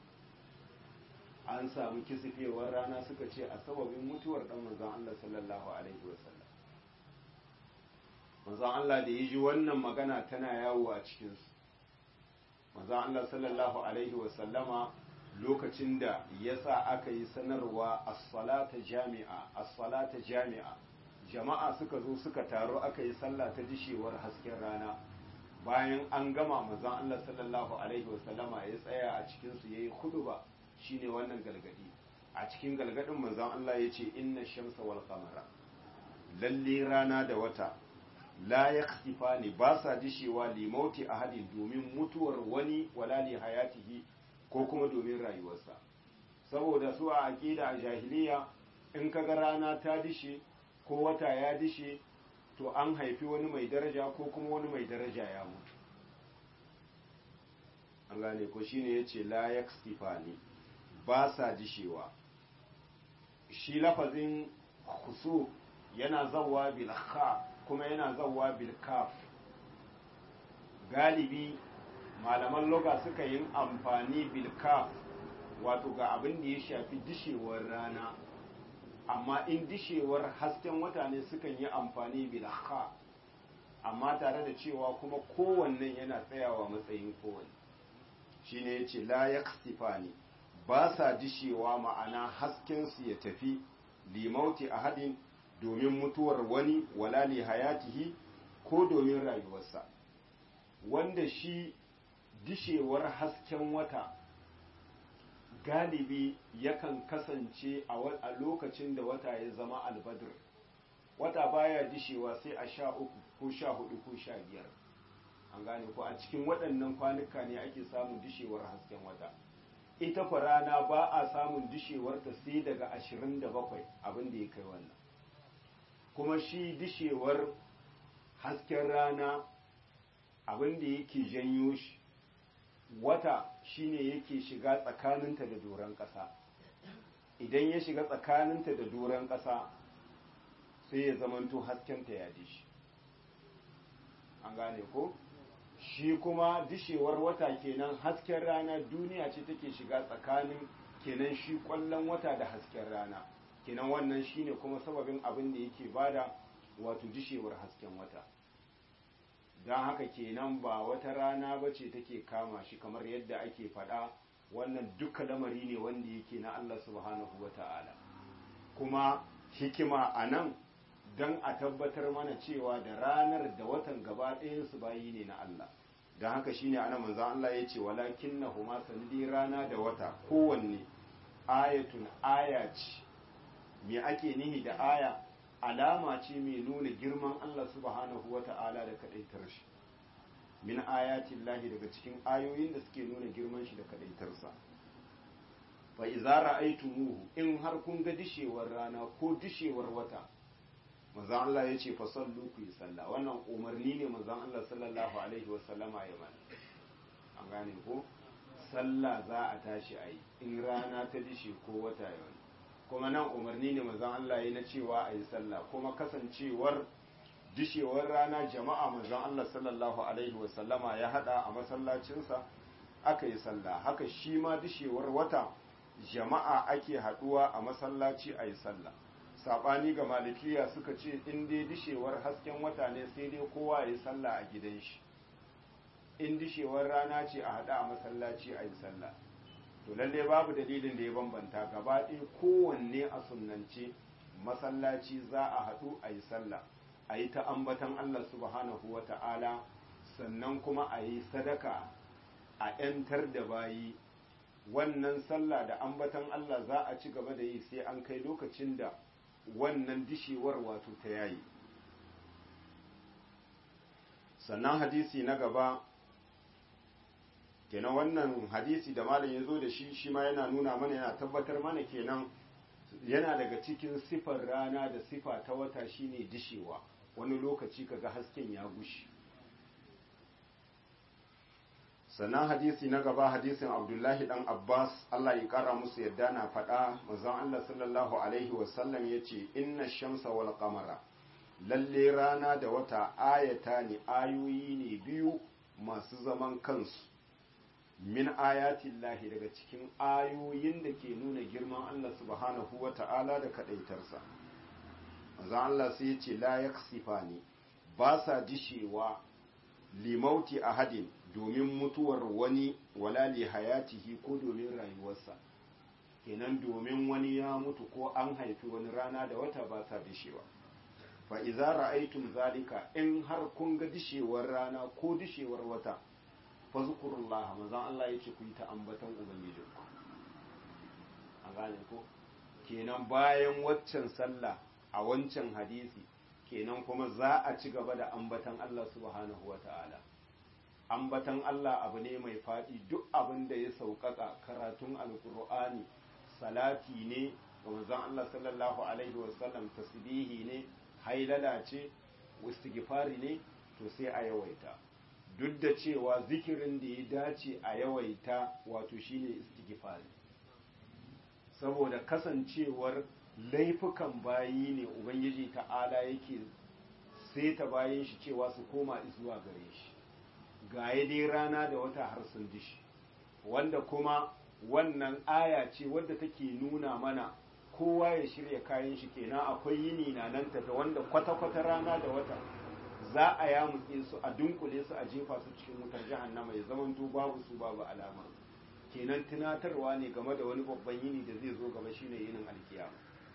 an samu kisifewar rana suka ce a sababin mutuwar ɗan manzon Allah sallallahu alaihi wasallam manzon Allah da ya ji wannan magana tana yawo a cikinsu manzon Allah sallallahu alaihi wasallama lokacin da ya sa aka yi sanarwa as-salata jami'a as-salata jami'a jama'a suka zo suka taru aka yi sallah ta dishewar hasken rana bayan an gama manzon Allah sallallahu alaihi wasallama ya tsaya a cikinsu yayi khutba shine wannan galgadi a cikin galgadin manzon Allah ya ce inna shamsa wal qamara lalle rana da wata la yakhsifani ba sa dishewa li mauti ahadin domin mutuwar wani wala li hayatihi ko kuma domin rayuwarsa saboda su a aqida a jahiliya in kaga rana ta dishe ko wata ya dishe to an haifi wani mai daraja ko kuma wani mai daraja ya mutu an gane ko shine yace la yakhsifani ba sa dishewa shi lafazin khusuf yana zawa bil kha kuma yana zawa bil kaf galibi malaman loga suka yin amfani bil kaf wato ga abin da ya shafi dishewar rana amma in dishewar hasken wata ne sukan yi amfani bil kha amma tare da cewa kuma kowannen yana tsayawa matsayin kowanne shine yace la yaksifani ba sa dishewa ma'ana haskensu ya tafi limauti a hadin domin mutuwar wani wala li hayatihi ko domin rayuwarsa wanda shi dishewar hasken wata galibi yakan kasance a lokacin da wata ya zama albadir wata baya dishewa sai a sha uku ko sha hudu ko sha biyar an gane ko a cikin waɗannan kwanuka ne ake samun dishewar hasken wata ita kwa rana ba a samun dishewarta sai daga ashirin da bakwai abin da ya kai wannan kuma shi dishewar hasken rana abin da yake janyo shi wata shine yake shiga tsakaninta da doron ƙasa idan ya shiga tsakaninta da doron ƙasa sai ya zamanto haskenta ya dishi an gane ko? shi kuma dishewar wata kenan hasken rana duniya ce take shiga tsakanin kenan shi kwallon wata da hasken rana kenan wannan shine kuma sababin abin da yake bada wato dishewar hasken wata don haka kenan ba wata rana ba ce take kama shi kamar yadda ake faɗa wannan duka lamari ne wanda yake na Allah subhanahu wa ta'ala kuma hikima a nan don a tabbatar mana cewa da ranar da watan gaba ɗayansu bayi ne na Allah don haka shine ana manzan Allah ya ce walakin na huma sanadi rana da wata kowanne ayatun aya ce me ake nihi da aya alama ce mai nuna girman Allah subhanahu wa ta'ala da kaɗaitar shi min ayatin lahi daga cikin ayoyin da suke nuna girman shi da kaɗaitarsa fa iza ra'aytumuhu in har kun ga dishewar rana ko dishewar wata manzon Allah ya ce fa sallu ku yi sallah wannan umarni ne manzon Allah sallallahu alaihi wa sallama ya mana an gane ko sallah za a tashi a yi in rana ta dishe ko wata ya wani kuma nan umarni ne manzon Allah ya na cewa a yi sallah kuma kasancewar dishewar rana jama'a manzon Allah sallallahu alaihi wa sallama ya hada a masallacinsa aka yi sallah haka shi ma dishewar wata jama'a ake haduwa a masallaci a yi sallah sabani ga malikiya suka ce in dai dishewar hasken wata ne sai dai kowa ya yi sallah a gidan shi in dishewar rana ce a haɗa a masallaci a yi sallah to lalle babu dalilin da ya bambanta gaba ɗaya kowanne a sunnance masallaci za a haɗu a yi sallah a yi ta ambatan Allah subhanahu wa ta'ala sannan kuma a yi sadaka a ‘yantar da bayi wannan sallah da ambatan Allah za a ci gaba da yi sai an kai lokacin da wannan dishewar wato ta yayi sannan hadisi na gaba kenan wannan hadisi da malam ya zo da shi shi ma yana nuna mana yana tabbatar mana kenan yana daga cikin sifar rana da sifa ta wata shine dishewa wani lokaci kaga hasken ya gushi sannan hadisi na gaba hadisin abdullahi dan abbas allah ya kara musu yadda na faɗa manzon allah sallallahu alaihi wasallam ya ce inna shamsa wal qamara lalle rana da wata ayata ne ayoyi ne biyu masu zaman kansu min ayatillahi daga cikin ayoyin da ke nuna girman Allah subhanahu wa ta'ala da kaɗaitarsa. Manzon Allah sai ya ce la yaksifani ba sa dishewa limauti ahadin domin mutuwar wani wala li hayatihi ko domin rayuwarsa kenan domin wani ya mutu ko an haifi wani rana da wata ba sa dishewa fa idza ra'aytum zalika in har kun ga dishewar rana ko dishewar wata fazkurullah manzon Allah yace ku yi ta ambatan ubangijinku an gane ko kenan bayan waccan sallah a wancan hadisi kenan kuma za a ci gaba da ambatan Allah subhanahu wataala ambatan Allah abu ne mai faɗi duk abin da ya sauƙaƙa karatun alkur'ani salati ne ga manzon Allah sallallahu alaihi wasallam tasbihi ne hailala ce istighfari ne to sai a yawaita duk da cewa zikirin da ya dace a yawaita wato shine istighfari saboda kasancewar laifukan bayi ne ubangiji ta'ala yake ta bayan shi cewa su koma zuwa gare shi gaye dai rana da wata har sun dishi wanda kuma wannan aya ce wadda take nuna mana kowa ya shirya kayan shi kenan akwai yini na nan tafi wanda kwata-kwata rana da wata za a yamutse su a dunkule su a jefa su cikin wutar jahannama ya zamanto babu su babu alamar kenan tunatarwa ne game da wani babban yini da zai zo gaba shine yinin alkiyama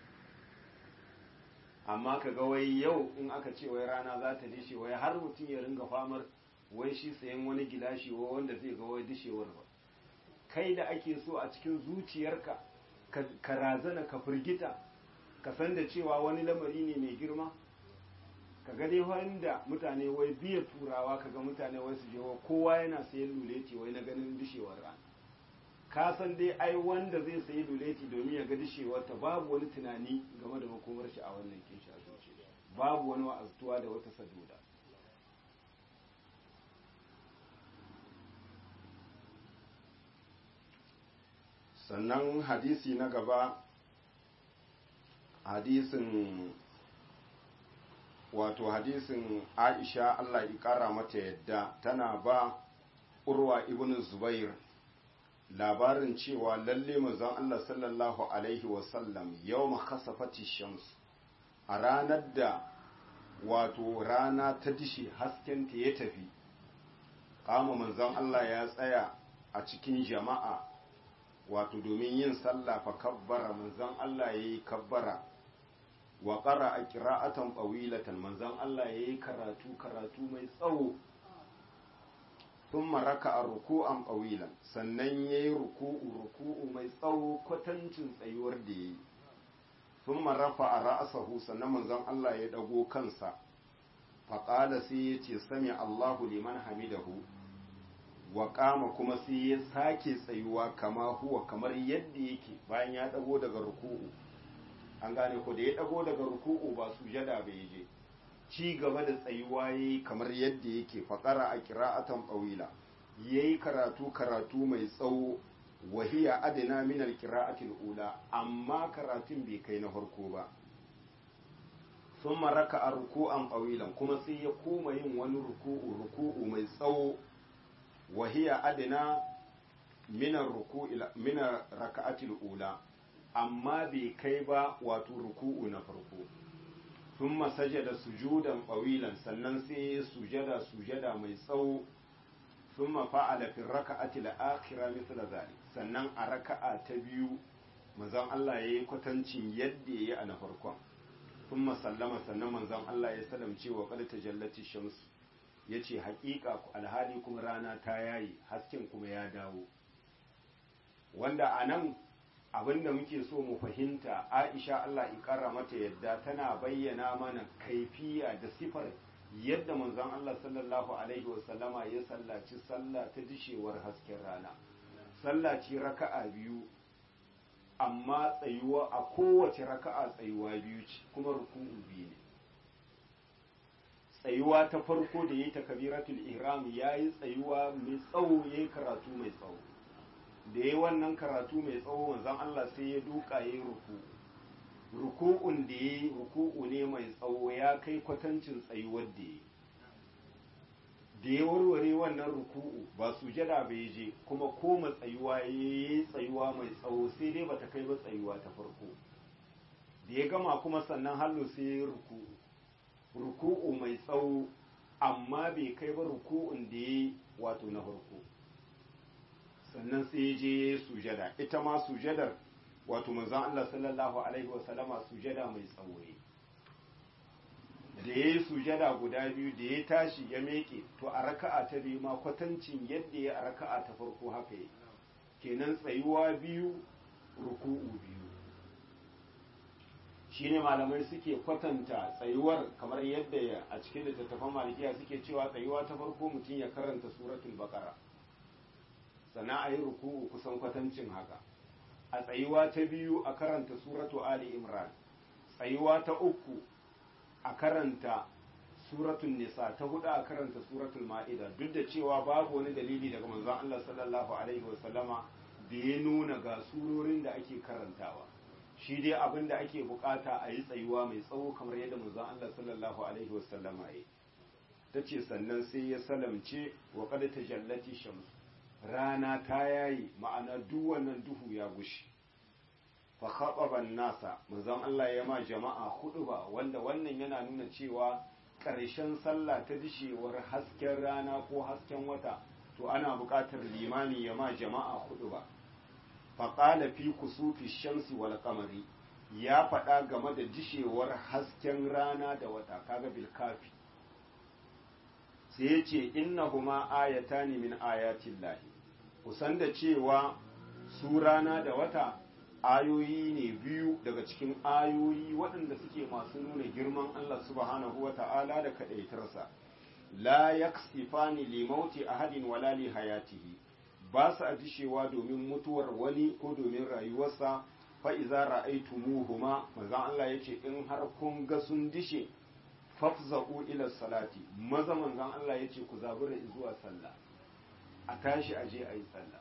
amma ka ga wai yau in aka ce wai rana za ta dishe wai har mutum ya ringa famar wai shi sayan wani gilashi wa wanda zai ga wai dishewar ba kai da ake so a cikin zuciyarka ka razana ka firgita ka san da cewa wani lamari ne mai girma ka ga dai wanda mutane wai biya turawa ka ga mutane wai su je kowa yana sayan luleti wai na ganin dishewar rana ka san dai ai wanda zai sayi luleti domin ya ga dishewar ta babu wani tunani game da makomar shi a wannan kinshi a zuciya babu wani wa'azuwa da wata saduda sannan hadisi na gaba hadisin wato hadisin aisha Allah ya kara mata yadda tana ba urwa ibn zubair labarin cewa lalle manzon Allah sallallahu alaihi wasallam yau khasafati shams a ranar da wato rana ta dishe haskenta ya tafi kama manzon Allah ya tsaya a cikin jama'a wato domin yin sallah fa kabbara manzon Allah ya yi kabbara wa ƙara a ƙira'atan ɓawilatan manzon Allah ya yi karatu karatu mai tsawo sun maraka a ruku'an ɓawilan sannan ya yi ruku'u ruku'u mai tsawo kwatancin tsayuwar da ya yi sun marafa a ra'asahu sannan manzon Allah ya ɗago kansa faƙala sai ya ce sami Allahu liman hamidahu wa ƙama kuma sai ya sake tsayuwa kama huwa kamar yadda yake bayan ya ɗago daga ruku'u an gane ko da ya ɗago daga ruku'u ba sujada bai je ci gaba da tsayuwa yayi kamar yadda yake faƙara a ƙira'atan ɓawila yayi karatu karatu mai tsawo wahiya adana min alqira'atil ula amma karatun bai kai na farko ba sun maraka a ruku'an ɓawilan kuma sai ya koma yin wani ruku'u ruku'u mai tsawo wahiya adana minar raka'atil ula amma bai kai ba wato ruku'u na farko sun sajada sujudan ɓawilan sannan sai ya sujada sujada mai tsawo thumma fa'ala fi raka'ati al-akhirah mithla zalik sannan a raka'a ta biyu manzon Allah yayi kwatancin yadda yayi a na farkon thumma sallama sannan manzon Allah ya salamce wa qad tajallati shamsu yace haƙiƙa alhali kuma rana ta yayi hasken kuma ya dawo wanda anan abinda muke so mu fahimta Aisha Allah ikara mata yadda tana bayyana mana kaifiya da sifar yadda manzon Allah sallallahu alaihi wasallama ya sallaci sallah ta dishewar hasken rana sallaci raka'a biyu amma tsayuwa a kowace raka'a tsayuwa biyu ce kuma ruku'u biyu ne tsayuwa ta farko da yayi takbiratul ihram yayi tsayuwa mai tsawo yayi karatu mai tsawo da yayi wannan karatu mai tsawo manzon Allah sai ya duka yayi ruku'u ruku'un da ya ruku'u ne mai tsawo ya kai kwatancin tsayuwar da ya da ya warware wannan ruku'u ba sujada bai je kuma koma tsayuwa ya yi tsayuwa mai tsawo sai dai bata kai ba tsayuwa ta farko da ya gama kuma sannan hallo sai ya yi ruku'u ruku'u mai tsawo amma bai kai ba ruku'un da ya wato na farko sannan sai ya je ya yi sujada ita ma sujadar wato manzon Allah sallallahu alaihi wa sallama sujada mai tsawoye da ya yi sujada guda biyu da ya tashi ya meke to a raka'a ta biyu ma kwatancin yadda ya a raka'a ta farko haka yi kenan tsayuwa biyu ruku'u biyu shine malamai suke kwatanta tsayuwar kamar yadda a cikin littattafan malikiya suke cewa tsayuwa ta farko mutum ya karanta suratul baqara sannan a yi ruku'u kusan kwatancin haka a tsayuwa ta biyu a karanta suratu Ali Imran tsayuwa ta uku a karanta suratun nisa ta hudu a karanta suratul ma'ida duk da cewa babu wani dalili daga manzon Allah sallallahu alaihi wasallama da ya nuna ga surorin da ake karantawa shi dai abin da ake bukata a yi tsayuwa mai tsawo kamar yadda manzon Allah sallallahu alaihi wasallama ya ta ce sannan sai ya salamce wa qad tajallati shamsu rana ta yayi ma'ana duk wannan duhu ya gushi fa khababan nasa manzon Allah ya ma jama'a ba wanda wannan yana nuna cewa ƙarshen sallah ta dishewar hasken rana ko hasken wata to ana buƙatar limami ya ma jama'a ba fa qala fi kusufi shamsi wal qamari ya faɗa game da dishewar hasken rana da wata kaga bil kafi sai ya ce innahuma ayatani min ayatin lahi kusan da cewa su rana da wata ayoyi ne biyu daga cikin ayoyi waɗanda suke masu nuna girman Allah subhanahu wa ta'ala da kaɗaitarsa la yaksifani li mauti ahadin wala li hayatihi ba su dishewa domin mutuwar wani ko domin rayuwarsa fa iza ra'aytumuhuma manzon Allah yace in har kun ga sun dishe fafza'u ila salati maza manzon Allah yace ku zabura zuwa sallah a tashi a je a yi sallah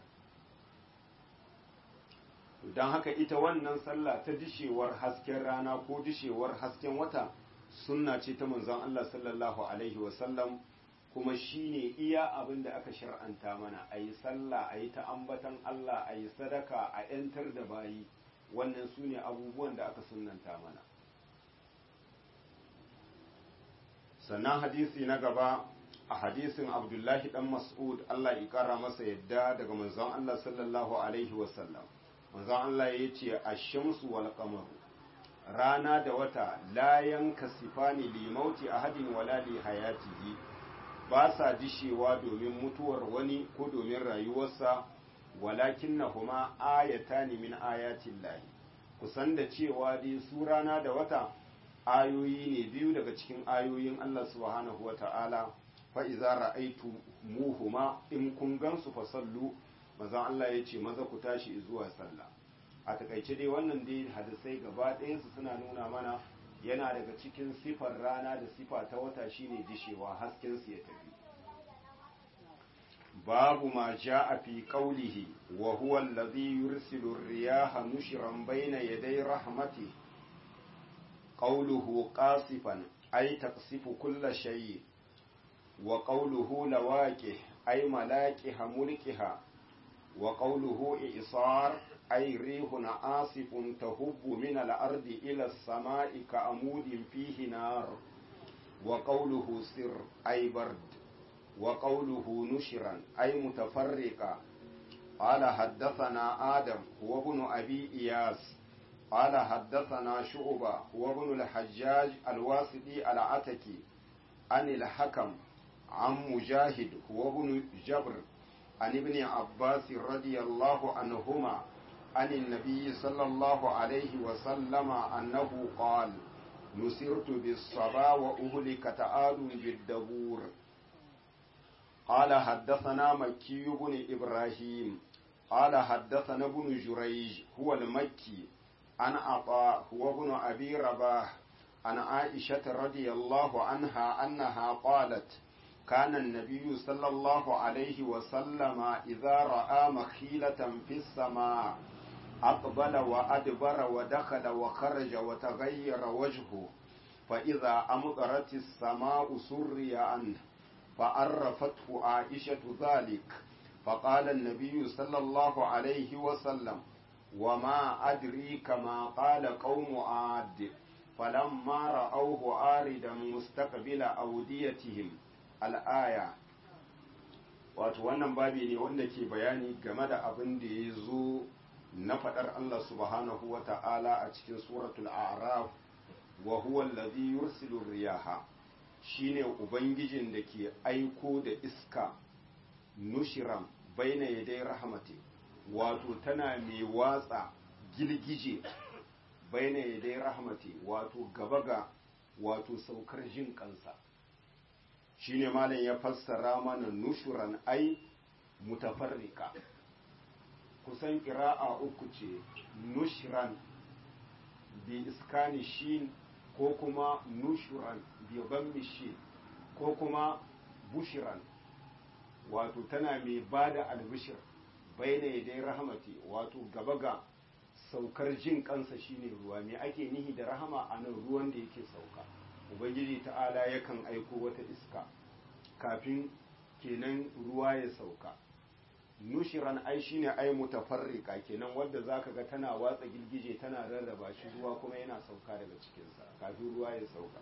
don haka ita wannan sallah ta dishewar hasken rana ko dishewar hasken wata sunna ce ta manzon Allah sallallahu alaihi wasallam kuma shine iya abin da aka shar'anta mana a yi sallah a yi ta ambatan Allah a yi sadaka a 'yantar da bayi wannan su ne abubuwan da aka sunnanta mana sannan hadisi na gaba a hadisin abdullahi dan mas'ud Allah ya kara masa yadda daga manzon Allah sallallahu alaihi wasallam manzon Allah ya ce ash-shamsu wal qamaru rana da wata la yankasifani li mauti ahadin wala li hayatihi ba sa dishewa domin mutuwar wani ko domin rayuwarsa walakinnahuma ayatani min ayatin lahi kusan da cewa dai su rana da wata ayoyi ne biyu daga cikin ayoyin Allah subhanahu wa ta'ala fa'iza ra'aitu muhuma in kun gansu fa sallu mazan Allah ya ce maza ku tashi zuwa sallah a takaice dai wannan dai hadisai gaba ɗayansu suna nuna mana yana daga cikin sifar rana da sifa ta wata shine dishewa hasken su ya tafi babu ma ja'a fi qawlihi wa huwa alladhi yursilu ar-riyaha nushran bayna yaday rahmatihi qawluhu qasifan ay taqsifu kulla shay wa qawluhu lawaqih ay malaqiha mulkiha wa qawluhu i'sar ay rihun asifun tahubbu min al-ardi ila as-sama'i ka'amudin fihi nar wa qawluhu sir ay bard وقوله نشرا أي متفرقا قال حدثنا آدم هو ابن أبي إياس قال حدثنا شعبة هو ابن الحجاج الواسطي العتكي عن الحكم عن مجاهد هو ابن جبر عن ابن عباس رضي الله عنهما عن النبي صلى الله عليه وسلم أنه قال نسرت بالصبا وأهلكت عاد بالدبور قال حدثنا مكي بن إبراهيم قال حدثنا ابن جريج هو المكي عن عطاء هو ابن أبي رباح عن عائشة رضي الله عنها أنها قالت كان النبي صلى الله عليه وسلم إذا رأى مخيلة في السماء أقبل وأدبر ودخل وخرج وتغير وجهه فإذا أمطرت السماء سري عنه فعرفته عائشة ذلك فقال النبي صلى الله عليه وسلم وما أدريك ما قال قوم عاد فلما رأوه آردا مستقبل أوديتهم الآية wato wannan babi ne wanda ke bayani game da abin da ya zo na faɗar Allah subhanahu wa ta'ala a cikin suratul a'raf wa huwa allazi yursilu riyaha shine ubangijin da ke aiko da iska nushiran baina yadai rahmati wato tana mai watsa gilgije baina yadai rahmati wato gaba ga wato saukar jin kansa shine malam ya fassara mana nushuran ai mutafarrika kusan ƙira'a uku ce nushran bi iskani shin ko kuma nushuran bi gammi shin ko kuma bushiran wato tana mai ba da albishir baina dai rahamati wato gaba ga saukar jin kansa shine ruwa me ake nihi da rahama a nan ruwan da yake sauka ubangiji ta'ala yakan aiko wata iska kafin kenan ruwa ya sauka nushiran ai shine ai mutafarrika kenan wadda zaka ga tana watsa girgije tana rarraba shi ruwa kuma yana sauka daga cikinsa kafin ruwa ya sauka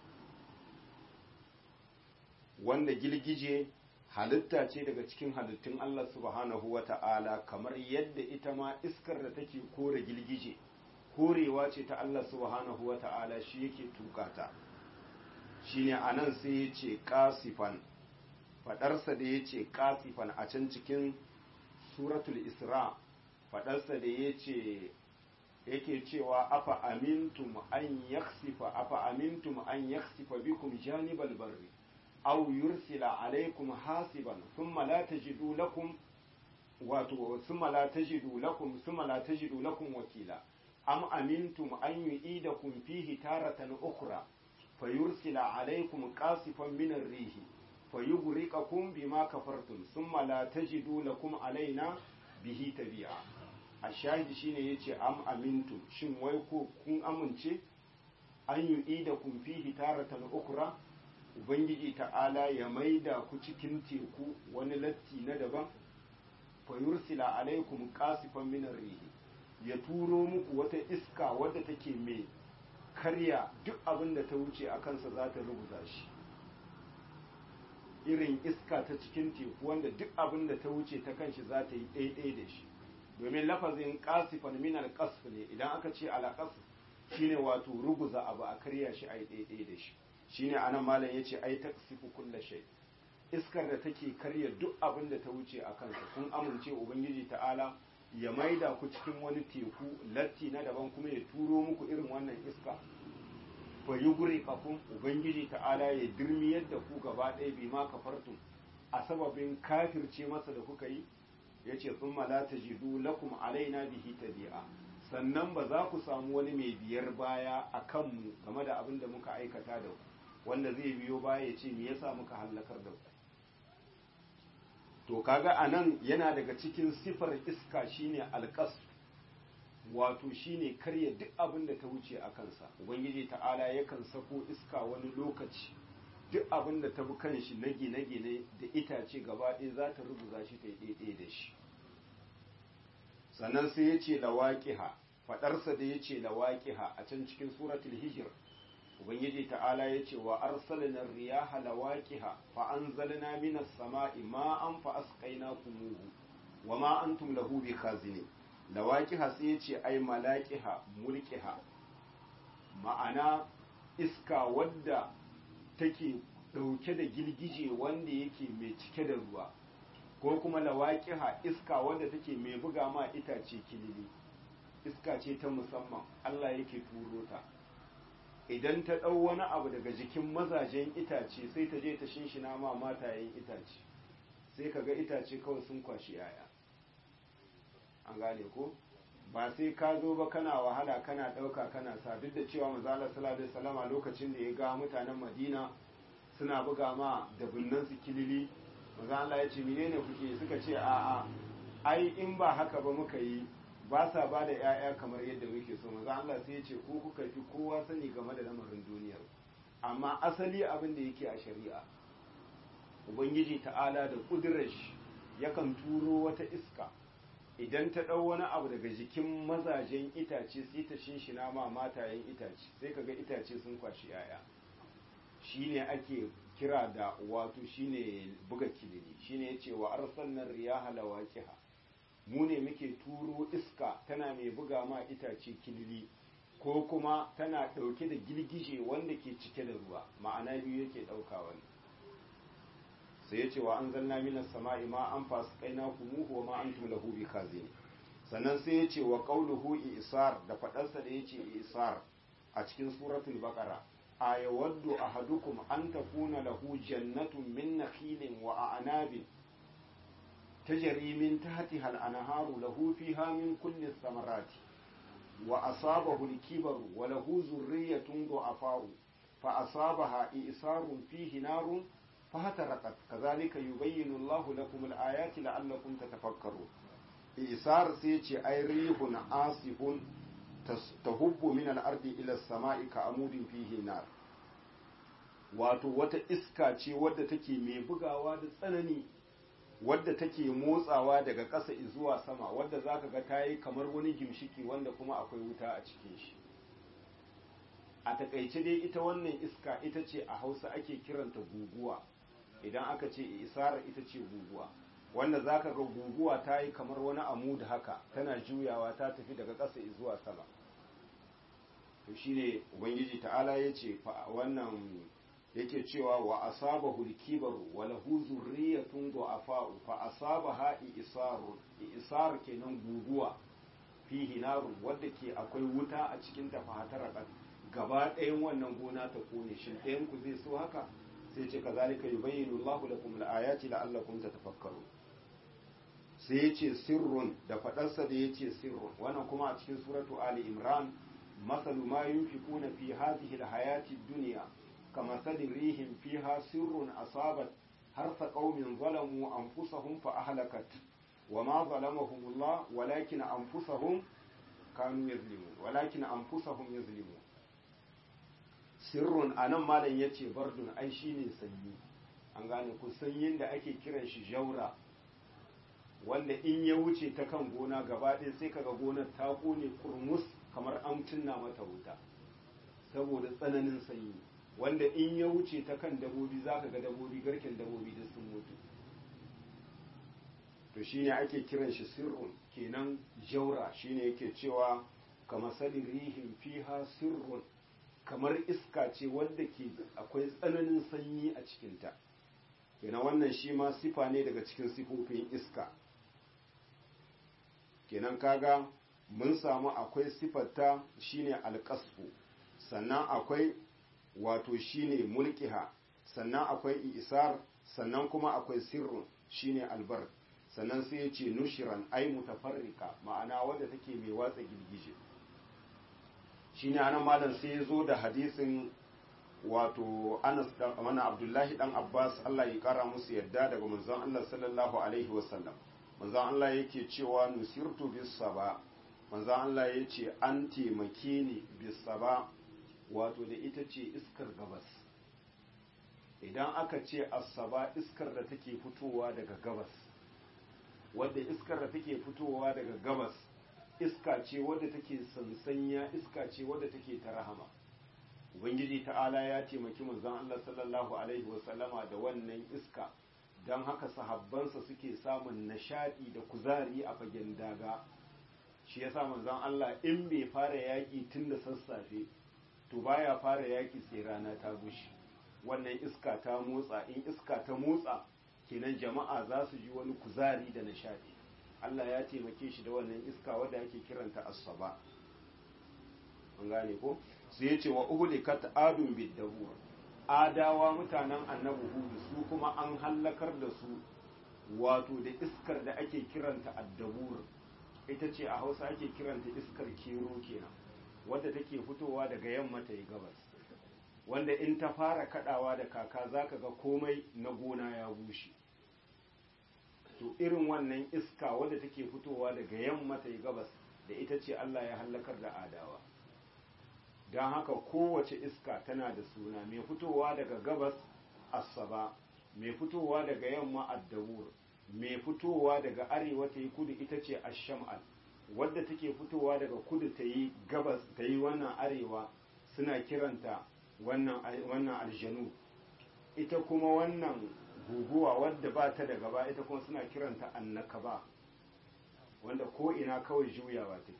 wanda girgije halitta ce daga cikin halittun Allah subhanahu wa ta'ala kamar yadda ita ma iskar da take kore girgije korewa ce ta Allah subhanahu wa ta'ala shi yake tukata shine anan sai ya ce kasifan fadarsa da ya ce kasifan a can cikin suratul isra fadarsa da ya ce yake cewa afa amintum an yaksifa afa amintum an yaksifa bikum janibal barri aw yursila alaikum hasiban thumma la tajidu lakum wato thumma la tajidu lakum thumma la tajidu lakum wakila am amintum an yu'idakum fihi taratan ukhra fayursila alaikum qasifan min ar-rihi fayughriqakum bima kafartum thumma la tajidu lakum alaina bihi tabi'a ashahidi shine yace am amintum shin wai ko kun amince an yu'idakum fihi taratan ukhra ubangiji ta'ala ya maida ku cikin teku wani latti na daban fayursila alaikum qasifan min ar-rihi ya turo muku wata iska wadda take mai karya duk abin da ta wuce a kansa za ta rubuta shi irin iska ta cikin teku wanda duk abin da ta wuce ta kanshi za ta yi ɗaiɗai da shi domin lafazin kasifan minar kasf ne idan aka ce alaƙas shine wato ruguza abu a karya shi a yi ɗaiɗai da shi shine anan malam ya ce ai taksifu kulla shay iskar da take karya duk abin da ta wuce a kansa kun amince ubangiji ta'ala ya maida ku cikin wani teku latti na daban kuma ya turo muku irin wannan iska fa yugri kafun ubangiji ta'ala ya dirmi yadda ku gaba ɗaya bi ma kafartum a sababin kafirce masa da kuka yi yace thumma la tajidu lakum alaina bihi tabi'a sannan ba za ku samu wani mai biyar baya a kanmu game da abin da muka aikata da ku wanda zai biyo baya ya ce me yasa muka hallakar da ku to kaga anan yana daga cikin sifar iska shine alqas wato shine karya duk abin da ta wuce a kansa ubangiji ta'ala yakan sako iska wani lokaci duk abin da ta bi kanshi na gine-gine da itace gaba ɗaya za ta rubuza shi ta yi da shi sannan sai ya ce lawaƙiha faɗarsa da ya ce lawaƙiha a can cikin suratul hijir ubangiji ta'ala ya ce wa arsalna riyaha lawaqiha fa anzalna minas sama'i ma'an fa asqaynakumuhu wa ma antum lahu bikhazinin lawaqiha sai ya ce ai malaqiha mulqiha ma'ana iska wadda take dauke da girgije wanda yake mai cike da ruwa ko kuma lawaqiha iska wadda take mai buga ma itace kilili iska ce ta musamman Allah yake turo ta idan ta ɗau wani abu daga jikin mazajen itace sai ta je ta shinshina ma matayen itace sai ka ga itace kawai sun kwashi yaya an gane ko ba sai ka zo ba kana wahala kana ɗauka kana sa duk da cewa manzala sallallahu salama lokacin da ya ga mutanen madina suna buga ma da su kilili maza Allah ya ce menene kuke suka ce a'a ai in ba haka ba muka yi ba sa ba da 'ya'ya kamar yadda muke so maza Allah sai ya ce ko kuka fi kowa sani game da lamarin duniyar amma asali abin da yake a shari'a ubangiji ta'ala da kudurar shi yakan turo wata iska idan ta ɗau wani abu daga jikin mazajen itace sai ta shinshina ma matayen itace sai kaga itace sun kwashi 'ya'ya shine ake kira da wato shine buga kilili shine yace wa arsalna riyaha lawaqiha mu ne muke turo iska tana mai buga ma itace kilili ko kuma tana ɗauke da girgije wanda ke cike da ruwa ma'ana biyu yake ɗauka wani sai ya ce wa an zanna minas sama'i ma an fasu kaina kumuhu wa ma an lahu bi kazini sannan sai ya ce wa qauluhu isar da faɗarsa da ya ce isar a cikin suratul baqara ayawaddu ahadukum an takuna lahu jannatun min nakhilin wa a'nabin تجري من تحتها الأنهار له فيها من كل الثمرات وأصابه الكبر وله ذرية ضعفاء فأصابها إئسار فيه نار فهترقت كذلك يبين الله لكم الآيات لعلكم تتفكرون إئسار سيتي أي ريح عاصف تهب من الأرض إلى السماء كعمود فيه نار wato wata iska ce wadda take mai bugawa da tsanani wadda take motsawa daga ƙasa zuwa sama wadda za ka ga ta yi kamar wani gimshiki wanda kuma akwai wuta a cikin shi a takaice dai ita wannan iska ita ce a hausa ake kiranta guguwa idan aka ce isara ita ce guguwa wanda za ka ga guguwa ta yi kamar wani amu da haka tana juyawa ta tafi daga ƙasa zuwa sama to shine ubangiji ta'ala ya ce wannan yake cewa wa asabahu al-kibaru wa lahu zurriyatun du'afa'u fa asabaha isarun isar kenan guguwa fihi narun wadda ke akwai wuta a cikin ta fahatara gaba ɗayan wannan gona ta kone shin ɗayan ku zai so haka sai ce kazalika yubayyinu Allahu lakum al-ayati la'allakum tatafakkarun sai yace sirrun da fadarsa da yace sirrun wannan kuma a cikin suratu ali imran masalu ma yunfiquna fi hadhihi al-hayati ad-dunya كمثل ريح فيها سر أصابت حرث قوم ظلموا أنفسهم فأهلكت وما ظلمهم الله ولكن أنفسهم كانوا يظلمون ولكن أنفسهم يظلمون sirrun a nan malam ya ce bardun ai shi ne sanyi an gane ku sanyin da ake kiran shi jaura wanda in ya wuce ta kan gona gaba ɗaya sai kaga gonar ta kone kurmus kamar an tunna mata wuta saboda tsananin sanyi wanda in ya wuce ta kan dabobi za ka ga dabobi garken dabobi da sun mutu to shi ne ake kiran shi sirrun kenan jaura shi ne yake cewa kamar salin rihin fiha sirrun kamar iska ce wadda ke akwai tsananin sanyi a cikinta kenan wannan shi ma sifa ne daga cikin sifofin iska kenan kaga mun samu akwai sifarta shine alƙasfu sannan akwai wato shine mulkiha sannan akwai isar sannan kuma akwai sirrun shine albar sannan sai ya ce nushiran ai mutafarrika ma'ana wadda take mai watsa girgije shine anan malam sai ya zo da hadisin wato Anas dan mana Abdullahi dan Abbas Allah ya kara musu yadda daga manzon Allah sallallahu alaihi wasallam manzon Allah yake cewa nusirtu bis saba manzon Allah yace an taimake ni bis saba wato da ita ce iskar gabas idan aka ce asaba iskar da take fitowa daga gabas wadda iskar da take fitowa daga gabas iska ce wadda take sansanya iska ce wadda take ta rahama ubangiji ta'ala ya taimaki manzon Allah sallallahu alaihi wasallama da wannan iska don haka sahabbansa suke samun nishadi da kuzari a fagen daga shi yasa manzon Allah in bai fara yaƙi tun da sassafe to baya fara yaƙi sai rana ta bushe wannan iska ta motsa in iska ta motsa kenan jama'a za su ji wani kuzari da nishadi Allah ya taimake shi da wannan iska wadda ake kiranta asaba an gane ko su ya ce wa uhulikat adun biddabur adawa mutanen annabi hudu su kuma an hallakar da su wato da iskar da ake kiranta addabur ita ce a hausa ake kiranta iskar kero kenan wadda take fitowa daga yamma ta yi gabas wanda in ta fara kadawa da kaka zaka ga komai na gona ya bushe to irin wannan iska wadda take fitowa daga yamma ta yi gabas da ita ce Allah ya hallakar da adawa don haka kowace iska tana da suna mai fitowa daga gabas asaba mai fitowa daga yamma addabur mai fitowa daga arewa ta yi kudu ita ce asham'al wadda take fitowa daga kudu ta yi gabas ta yi wannan arewa suna kiranta wannan aljanu ita kuma wannan guguwa wadda ba ta da gaba ita kuma suna kiranta annakaba wanda ko ina kawai juyawa take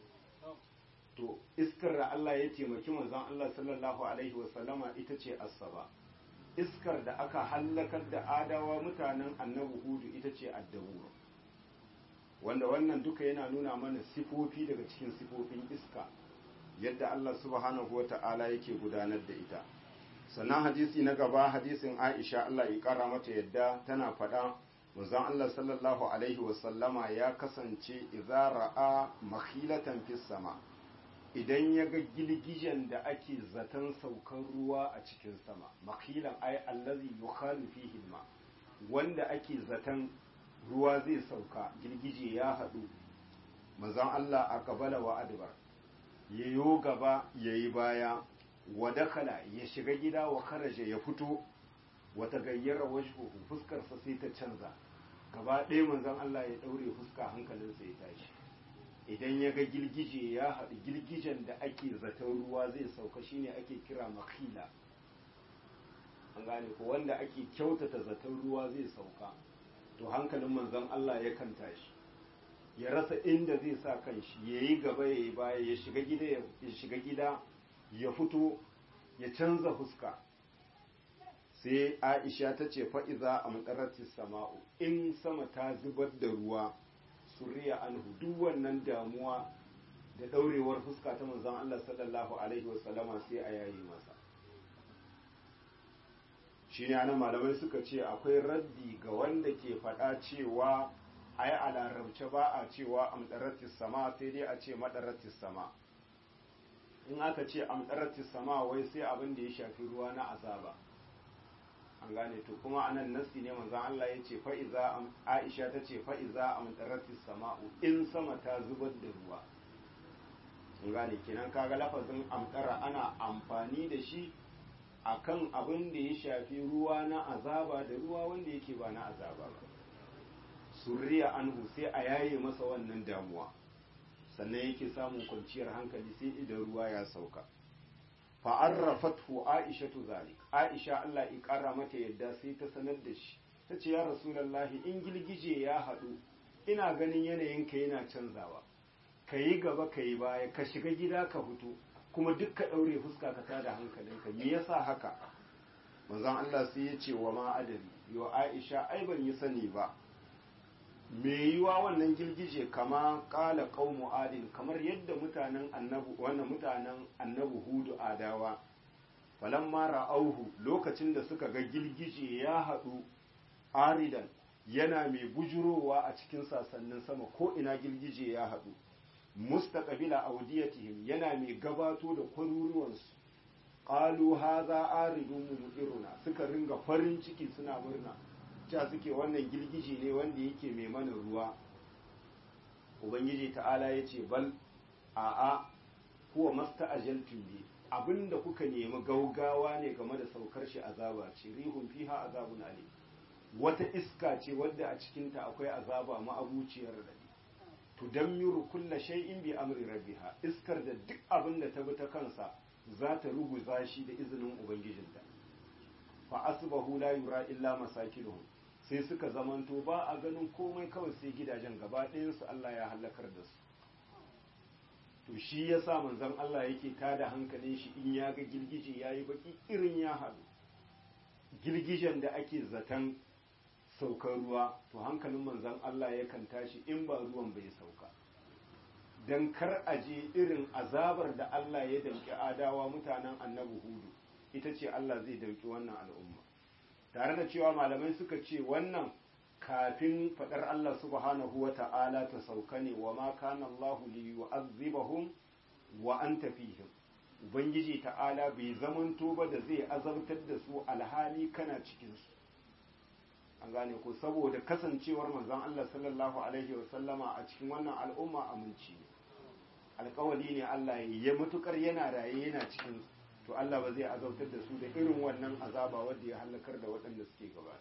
to iskar da Allah ya taimaki manzon Allah sallallahu alaihi wasallama ita ce asaba iskar da aka hallakar da adawa mutanen annabi hudu ita ce addabur wanda wannan duka yana nuna mana sifofi daga cikin sifofin iska yadda Allah subhanahu wata'ala yake gudanar da ita sannan hadisi na gaba hadisin Aisha Allah ya kara mata yadda tana faɗa manzon Allah sallallahu alaihi wasallama ya kasance idza ra'a makhilatan fis sama idan ya ga gilgijen da ake zaton saukar ruwa a cikin sama makhilan ay allazi yukhalu fihi ma wanda ake zaton ruwa zai sauka girgije ya haɗu manzon Allah a kabala wa adbar yayo gaba yayi baya wa dakala ya shiga gida wa kharaja ya fito wa tagayyara wajhuhu fuskarsa sai ta canza gaba ɗaya manzon Allah ya daure fuska hankalinsa ya tashi idan ya ga girgije ya haɗu girgijen da ake zaton ruwa zai sauka shine ake kira makhila an gane ko wanda ake kyautata zaton ruwa zai sauka to hankalin manzon Allah ya kan tashi ya rasa inda zai sa kanshi ya yi gaba ya yi baya ya shiga gida ya shiga gida ya fito ya canza fuska sai aisha ta ce fa'iza a matsaratis sama'u in sama ta zubar da ruwa suriya anhu duk wannan damuwa da ɗaurewar fuska ta manzon Allah sallallahu alaihi wasallama sai a yayi masa shi ne anan malamai suka ce akwai raddi ga wanda ke faɗa cewa ai a larabce ba a cewa amdaratis sama sai dai a ce madaratis sama in aka ce amdaratis sama wai sai abin da ya shafi ruwa na azaba an gane to kuma anan nasi ne manzon Allah ya ce fa'iza Aisha ta ce fa'iza amdaratis sama'u in sama ta zubar da ruwa an gane kenan kaga lafazin amdara ana amfani da shi akan abin da ya shafi ruwa na azaba da ruwa wanda yake ba na azaba ba surriya anhu sai a yaye masa wannan damuwa sannan yake samun kwanciyar hankali sai idan ruwa ya sauka fa'arrafathu aishatu zalik aisha Allah ya kara mata yadda sai ta sanar da shi ta ce ya rasulallahi in girgije ya haɗu ina ganin yanayinka yana canzawa ka yi gaba ka yi baya ka shiga gida ka fito kuma duk ka ɗaure fuska ka tada hankalinka me yasa haka manzon Allah sai ya ce wa ma adari yo Aisha ai ban yi sani ba me yiwa wannan girgije kama kala qaumu adin kamar yadda mutanen annabu wannan mutanen annabu hudu adawa falamma ra'auhu lokacin da suka ga girgije ya haɗu aridan yana mai bujurowa a cikin sasannin sama ko ina girgije ya haɗu mustaqbila awdiyatihim yana mai gabato da kwaruruwansu qalu hadha aridun mudiruna suka ringa farin ciki suna murna cewa suke wannan girgije ne wanda yake mai mana ruwa ubangiji ta'ala ya ce bal a'a huwa masta'ajaltum bi abinda kuka nemi gaugawa ne game da saukar shi azaba ce rihun fiha azabun alim wata iska ce wadda a cikinta akwai azaba ma'abuciyar radadi tudammiru kulla shay'in bi amri rabbiha iskar da duk abin da ta bi ta kansa za ta ruguza shi da izinin ubangijinta fa asbahu la yura illa masakinuhum sai suka zamanto ba a ganin komai kawai sai gidajen gaba ɗayansu Allah ya halakar da su to shi ya sa manzon Allah yake tada hankalin shi in ya ga girgije ya yi baki irin ya haɗu girgijen da ake zaton saukar ruwa to hankalin manzon Allah yakan tashi in ba ruwan bai sauka don kar a je irin azabar da Allah ya damƙi adawa mutanen annabi hudu ita ce Allah zai damƙi wannan al'umma tare da cewa malamai suka ce wannan kafin faɗar Allah subhanahu wa ta'ala ta sauka ne wa ma kana Allah li yu'azzibahum wa anta fihim ubangiji ta'ala bai zamanto ba da zai azabtar da su alhali kana cikin su an gane ko saboda kasancewar manzon Allah sallallahu alaihi wa sallama a cikin wannan al'umma aminci ne alkawali ne Allah ya matukar yana raye yana cikin su to Allah ba zai azabtar da su da irin wannan azaba wanda ya halakar da waɗanda suke gaba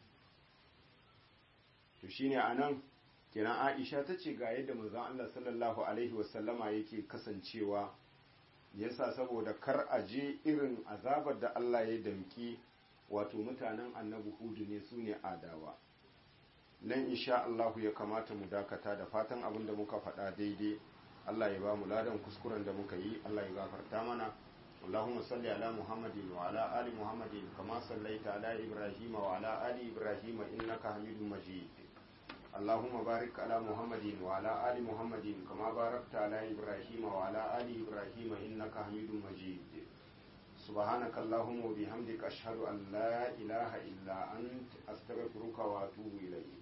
to shine anan kenan Aisha ta ce ga yadda manzon Allah sallallahu alaihi wasallama yake kasancewa yasa saboda kar a je irin azabar da Allah ya damki wato mutanen annabi hudu ne su ne adawa nan insha Allahu ya kamata mu dakata da fatan abin da muka faɗa daidai Allah ya ba mu ladan kuskuren da muka yi Allah ya gafarta mana اللهم صل على محمد وعلى آل محمد كما صليت على إبراهيم وعلى آل إبراهيم إنك حميد مجيد اللهم بارك على محمد وعلى آل محمد كما باركت على إبراهيم وعلى آل إبراهيم إنك حميد مجيد سبحانك اللهم وبحمدك أشهد أن لا إله إلا أنت أستغفرك وأتوب إليك